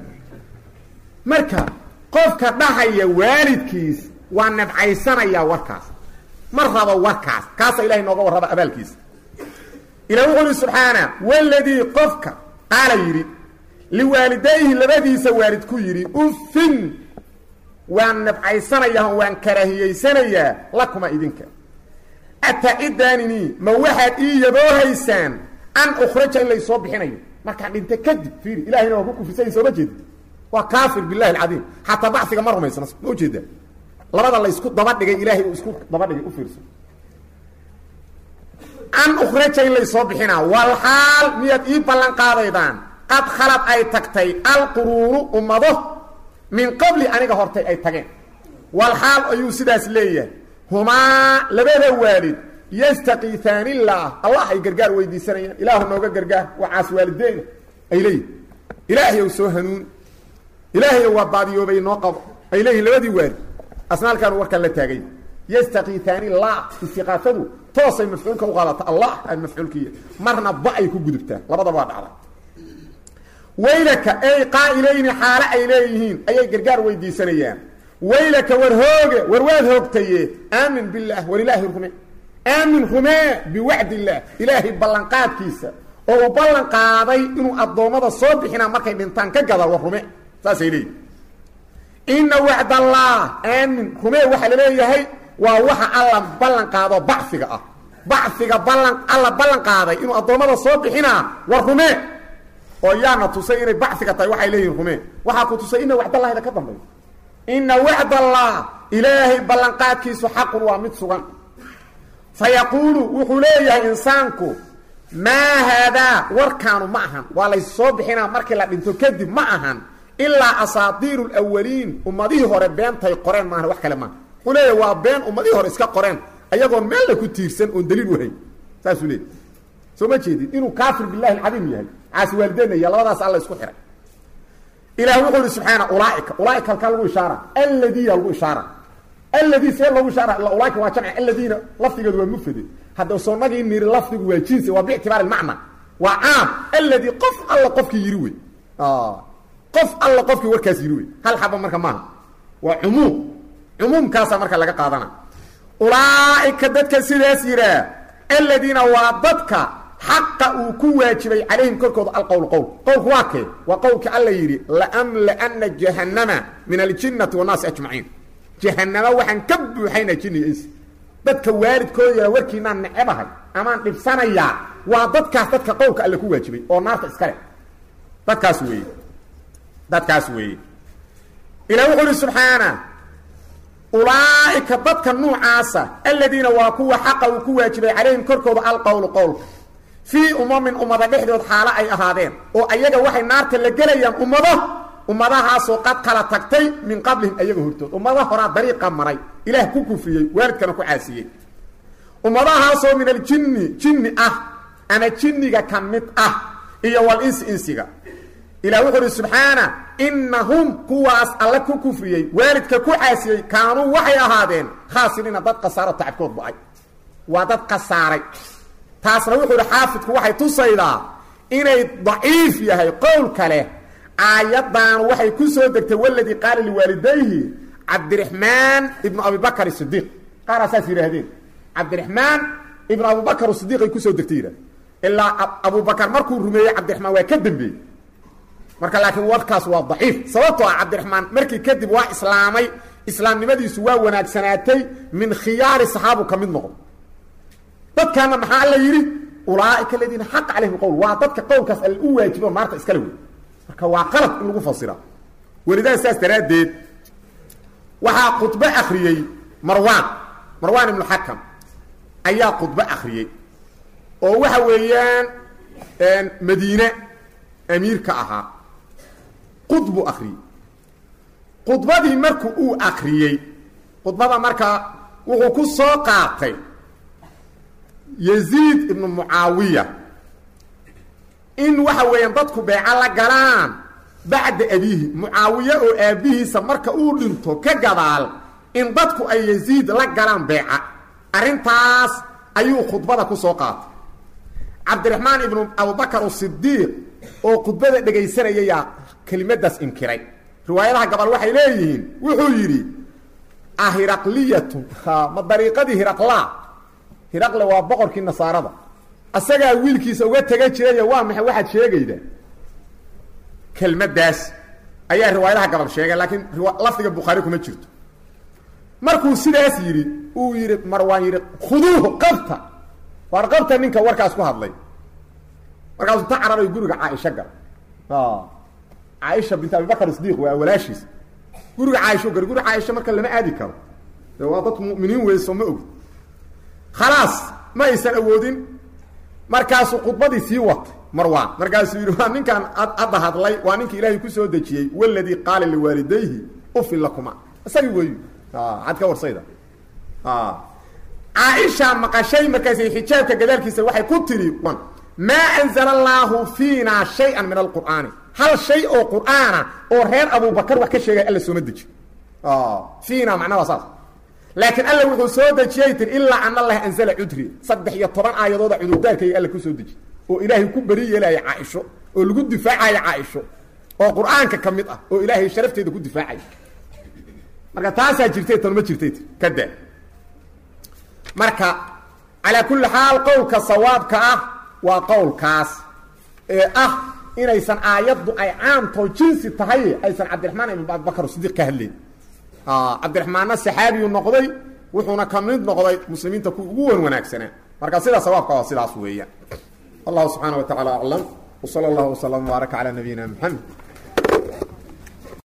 marka qofka dhahaya waalidkiis waa nabcaysanayaa warkaas ma rabo warkaas kaasa ilahay nooga warraba abaalkiisa ilah wuxuu uhi subxaana waladii qofka qaala yidhi liwaalidayhi labadiisa waalid ku yidhi ufin waan nabcaysanayaa waan karaahiyeysanayaa lakuma idinka atacidaanini ma waxaad ii yaboohaysaan an ukhraja in laysoo bixinayo markaan dhinta kadib fiiri ilahayna waa ku kufrisayin sooma jeedi waa kaafir billahi alcadiim xataa bacsiga ma rumaysna ma ujeedaa labada laysku daba dhigay ilaahay uu isku daba dhigay u fiirso an ukhraja in laysoo bixinaa wal xaal miyaad ii ballan qaadaydaan qad khalad ay tagtay alquruuru ummado min qabli aniga hortay ay tageen wal xaal ayuu sidaas leeyahay humaa labada waalid yastakiiaanillaah allah ay gargaar weydiisanayaan ilaahu nooga gargaar waa caas waalideyna ay leeyihin ilaahayow soo hanuuni ilaahayow waa baadiyoobay noo qabo ay leeyihin labadii waalid asnaalkaanu warkaan la taagay yastakiiaanilah istiqaafadu toosay mafcuulka u qaadata allah aan mafcuulkiiya marna ba ay ku gudubtaa labadaba waa dhacda waylaka ey qaa'ilayni xaale ay leeyihiin ayay gargaar weydiisanayaan waylaka war hooge war waad hoogtaye aamin billaah war ilaahay rume aamin rumee biwacd illaah ilaahay ballanqaadkiisa oo uu ballan qaaday inuu addoommada soo bixinaa markay dhintaan ka gada war rume saasay leeyihin ina wacd allah aamin rumee waxaa laleeyahay waa waxa alla ballan qaado bacfiga ah bacfiga ballan alla ballan qaaday inuu addoommada soo bixinaa war rumee oo yaana tusay inay bacfiga tahay waxay leeyihin rumee waxaa ku tusay ina wacdallahida ka dambeeyo ina wacdallah ilaahay ballanqaadkiisu xaqun waa mid sugan fa yaquulu wuxuu leeyahay insaanku maa haadaa warkaanu ma ahan waa lays soo bixinaa markii la dhinto kadib ma ahan ilaa asaatiiru lwaliin ummadihii hore beentay qoreen maahan wax kale maaha wuxuu leeyahay waa been ummadihii hore iska qoreen ayagoon meella ku tiirsan oon daliil uhayn saasuu leeyay soo ma jeedid inuu kaafir billahi alcadiim yahay caasi waalideenaya labadaas alla isku xihay ilah wuxuu ihi subxaana ulaaika ulaaika halkaa lagu ishaara alladiya lagu ishaara alladii see loogu ishaara ulaaika waa jamci alladiina lafdigeedu waa mufrade hadda soonagii niri lafdigu waa jinsi waa biictibaari lmacna waa caam alladii qof alla qofkii yiri wey qof alla qofkii warkaas yiri wey hal xaba marka maaha waa cumuum cumuumkaasaa marka laga qaadana ulaaika dadka sidaas yihaa aladiina waa dadka xaqa uu ku waajibay calayhim korkooda alqowl qowl qowlku waa kee waa qowlkii alla yidhi laamlaana jahannama min aljinnati wannaasi ajmaciin jahanamo waxaan ka buuxayna jinni iyo insi dadka waalidkooda yara warkiinaan necebahay amaan dhibsanayaa waa dadkaas dadka qowlka alle ku waajibay oo naarta iska leh dadkaas weeye dadkaas weeye ilah wuxuu uhi subxaana ulaaika dadka nuucaasa aladiina waa kuwa xaqa uu ku waajibay calayhim korkooda alqowlu qowlka fii umamin ummada dhexdood xaalo ay ahaadeen oo ayaga waxay naarta la gelayaan ummado ummadahaasoo qad kala tagtay min qablihim ayaga hortood ummada horaa dariiqa maray ilaah ku kufriyey waalidkana ku caasiyey ummadahaasoo min aljinni jinni ah ama jinniga ka mid ah iyo wal insi insiga ilah wuxuu uhi subxaana inahum kuwaas alle ku kufriyey waalidka ku caasiyey kaanuu waxay ahaadeen khaasiriina dad khasaaro tacabkood ba-ay waa dad khasaaray taasna wuxuu ihi xaafidku waxay tusaydaa inay daciif yahay qowl kale aayaddan waxay ku soo degtay waladii qaala liwaalidayhi cabdiraxmaan ibnu abibakr sidiiq qaaraa saas yidhaahdeen cabdiraxmaan ibnu abubakr sidiiq ay kusoo degtay yidhah ilaa abubakar markuu rumeeyey cabdiraxmaan waa ka dambeeyey marka laakiin warkaas waa daciif sababtoo ah cabdiraxmaan markii kadib waa islaamay islaamnimadiisu waa wanaagsanaatay min khiyaari saxaabu ka mid noqdo dadkaana maxaa alla yidhi ulaaika aladiina xaqa calayhim qowl waa dadka qowlkaas alle u waajibo naarta iskale wey marka waa qalad in lagu fasira welidaa saas daraaddeed waxaa khudbo akriyey marwaan marwaan ibnu xakam ayaa khudbo akriyey oo waxa weeyaan madiine amiirka ahaa khudbu akriyey khudbadii marku uu akriyey khudbada marka wuxuu ku soo qaatay yaziid ibnu mucaawiya in waxa weeyaan dadku beeco la galaan bacda abiihi mucaawiye oo aabbihiisa marka uu dhinto ka gadaal in dadku ay yaziid la galaan beeca arrintaas ayuu khudbada ku soo qaatay cabdiraxmaan ibnu abubakar asidiiq oo khudbada dhegaysanayayaa kelimadaas inkiray riwaayadaha gabal waxay leeyihiin wuxuu yidhi ahiraqliyatu ma dariiqadii hiraqlaa hiraqle waa boqorkii nasaarada asagaa wiilkiisa uga tega jiraya waa maxay waxaad sheegaydaa kelmaddaas ayaa riwaayadaha gabal sheegay laakiin lafdiga bukhaari kuma jirto markuu sidaas yidhi uu yidhi marwaan yidhi khuduuhu qabta waar qabta ninka warkaas ku hadlay markaasuu ta cararay guriga caaisha gal caaisha bint abibakar sidiiq waa walaashiis guriga caaisho gal guriga caaisha marka lama aadi karo de waa dadku mu'miniin weyso ma ogid khalaas ma aysan awoodin markaasuu khudbadii sii watay marwaan markaasuu yidhi waa ninkaan hadda hadlay waa ninka ilaahay kusoo dejiyey waladii qaala liwaalidayhi ufin lakuma isagii weeyu ad ka warsayda caaisha maqashay markaasay xijaabka gadaalkiisa waxay ku tidhi maa anzala allaahu fiina shay-an min alqur'aani hal shay oo qur'aana oo reer abubakar wax ka sheegay alla sooma deji fiina macnaa saas laakiin alla wuxuu soo dejiyay tir ilaa an allaha anzala cudri saddex iyo toban aayadooda cudurdaarkayga alla kusoo deji oo ilaahay ku beri yeelaya caaisho oo lagu difaacayo caaisho oo qur'aanka ka mid ah oo ilaahay sharafteeda ku difaacaya marka taasaa jirtay tan ma jirtay tir kada marka calaa kulli xaal qowlka sawaabka ah waa qowlkaas ee ah inaysan aayaddu ay caamtoo jinsi tahay aysan cabdiraxmaan ibn abubakar sidiiq ka hadlayn cabdiraxmaanna saxaabiyu noqday wuxuuna ka mid noqday muslimiinta ku ugu wan wanaagsanaa marka sidaa sawaabka waa sidaas weeyaan allahu subxaana wa tacala aclam wsala allahu wslam wbaaraka calaa nabiyina mxamed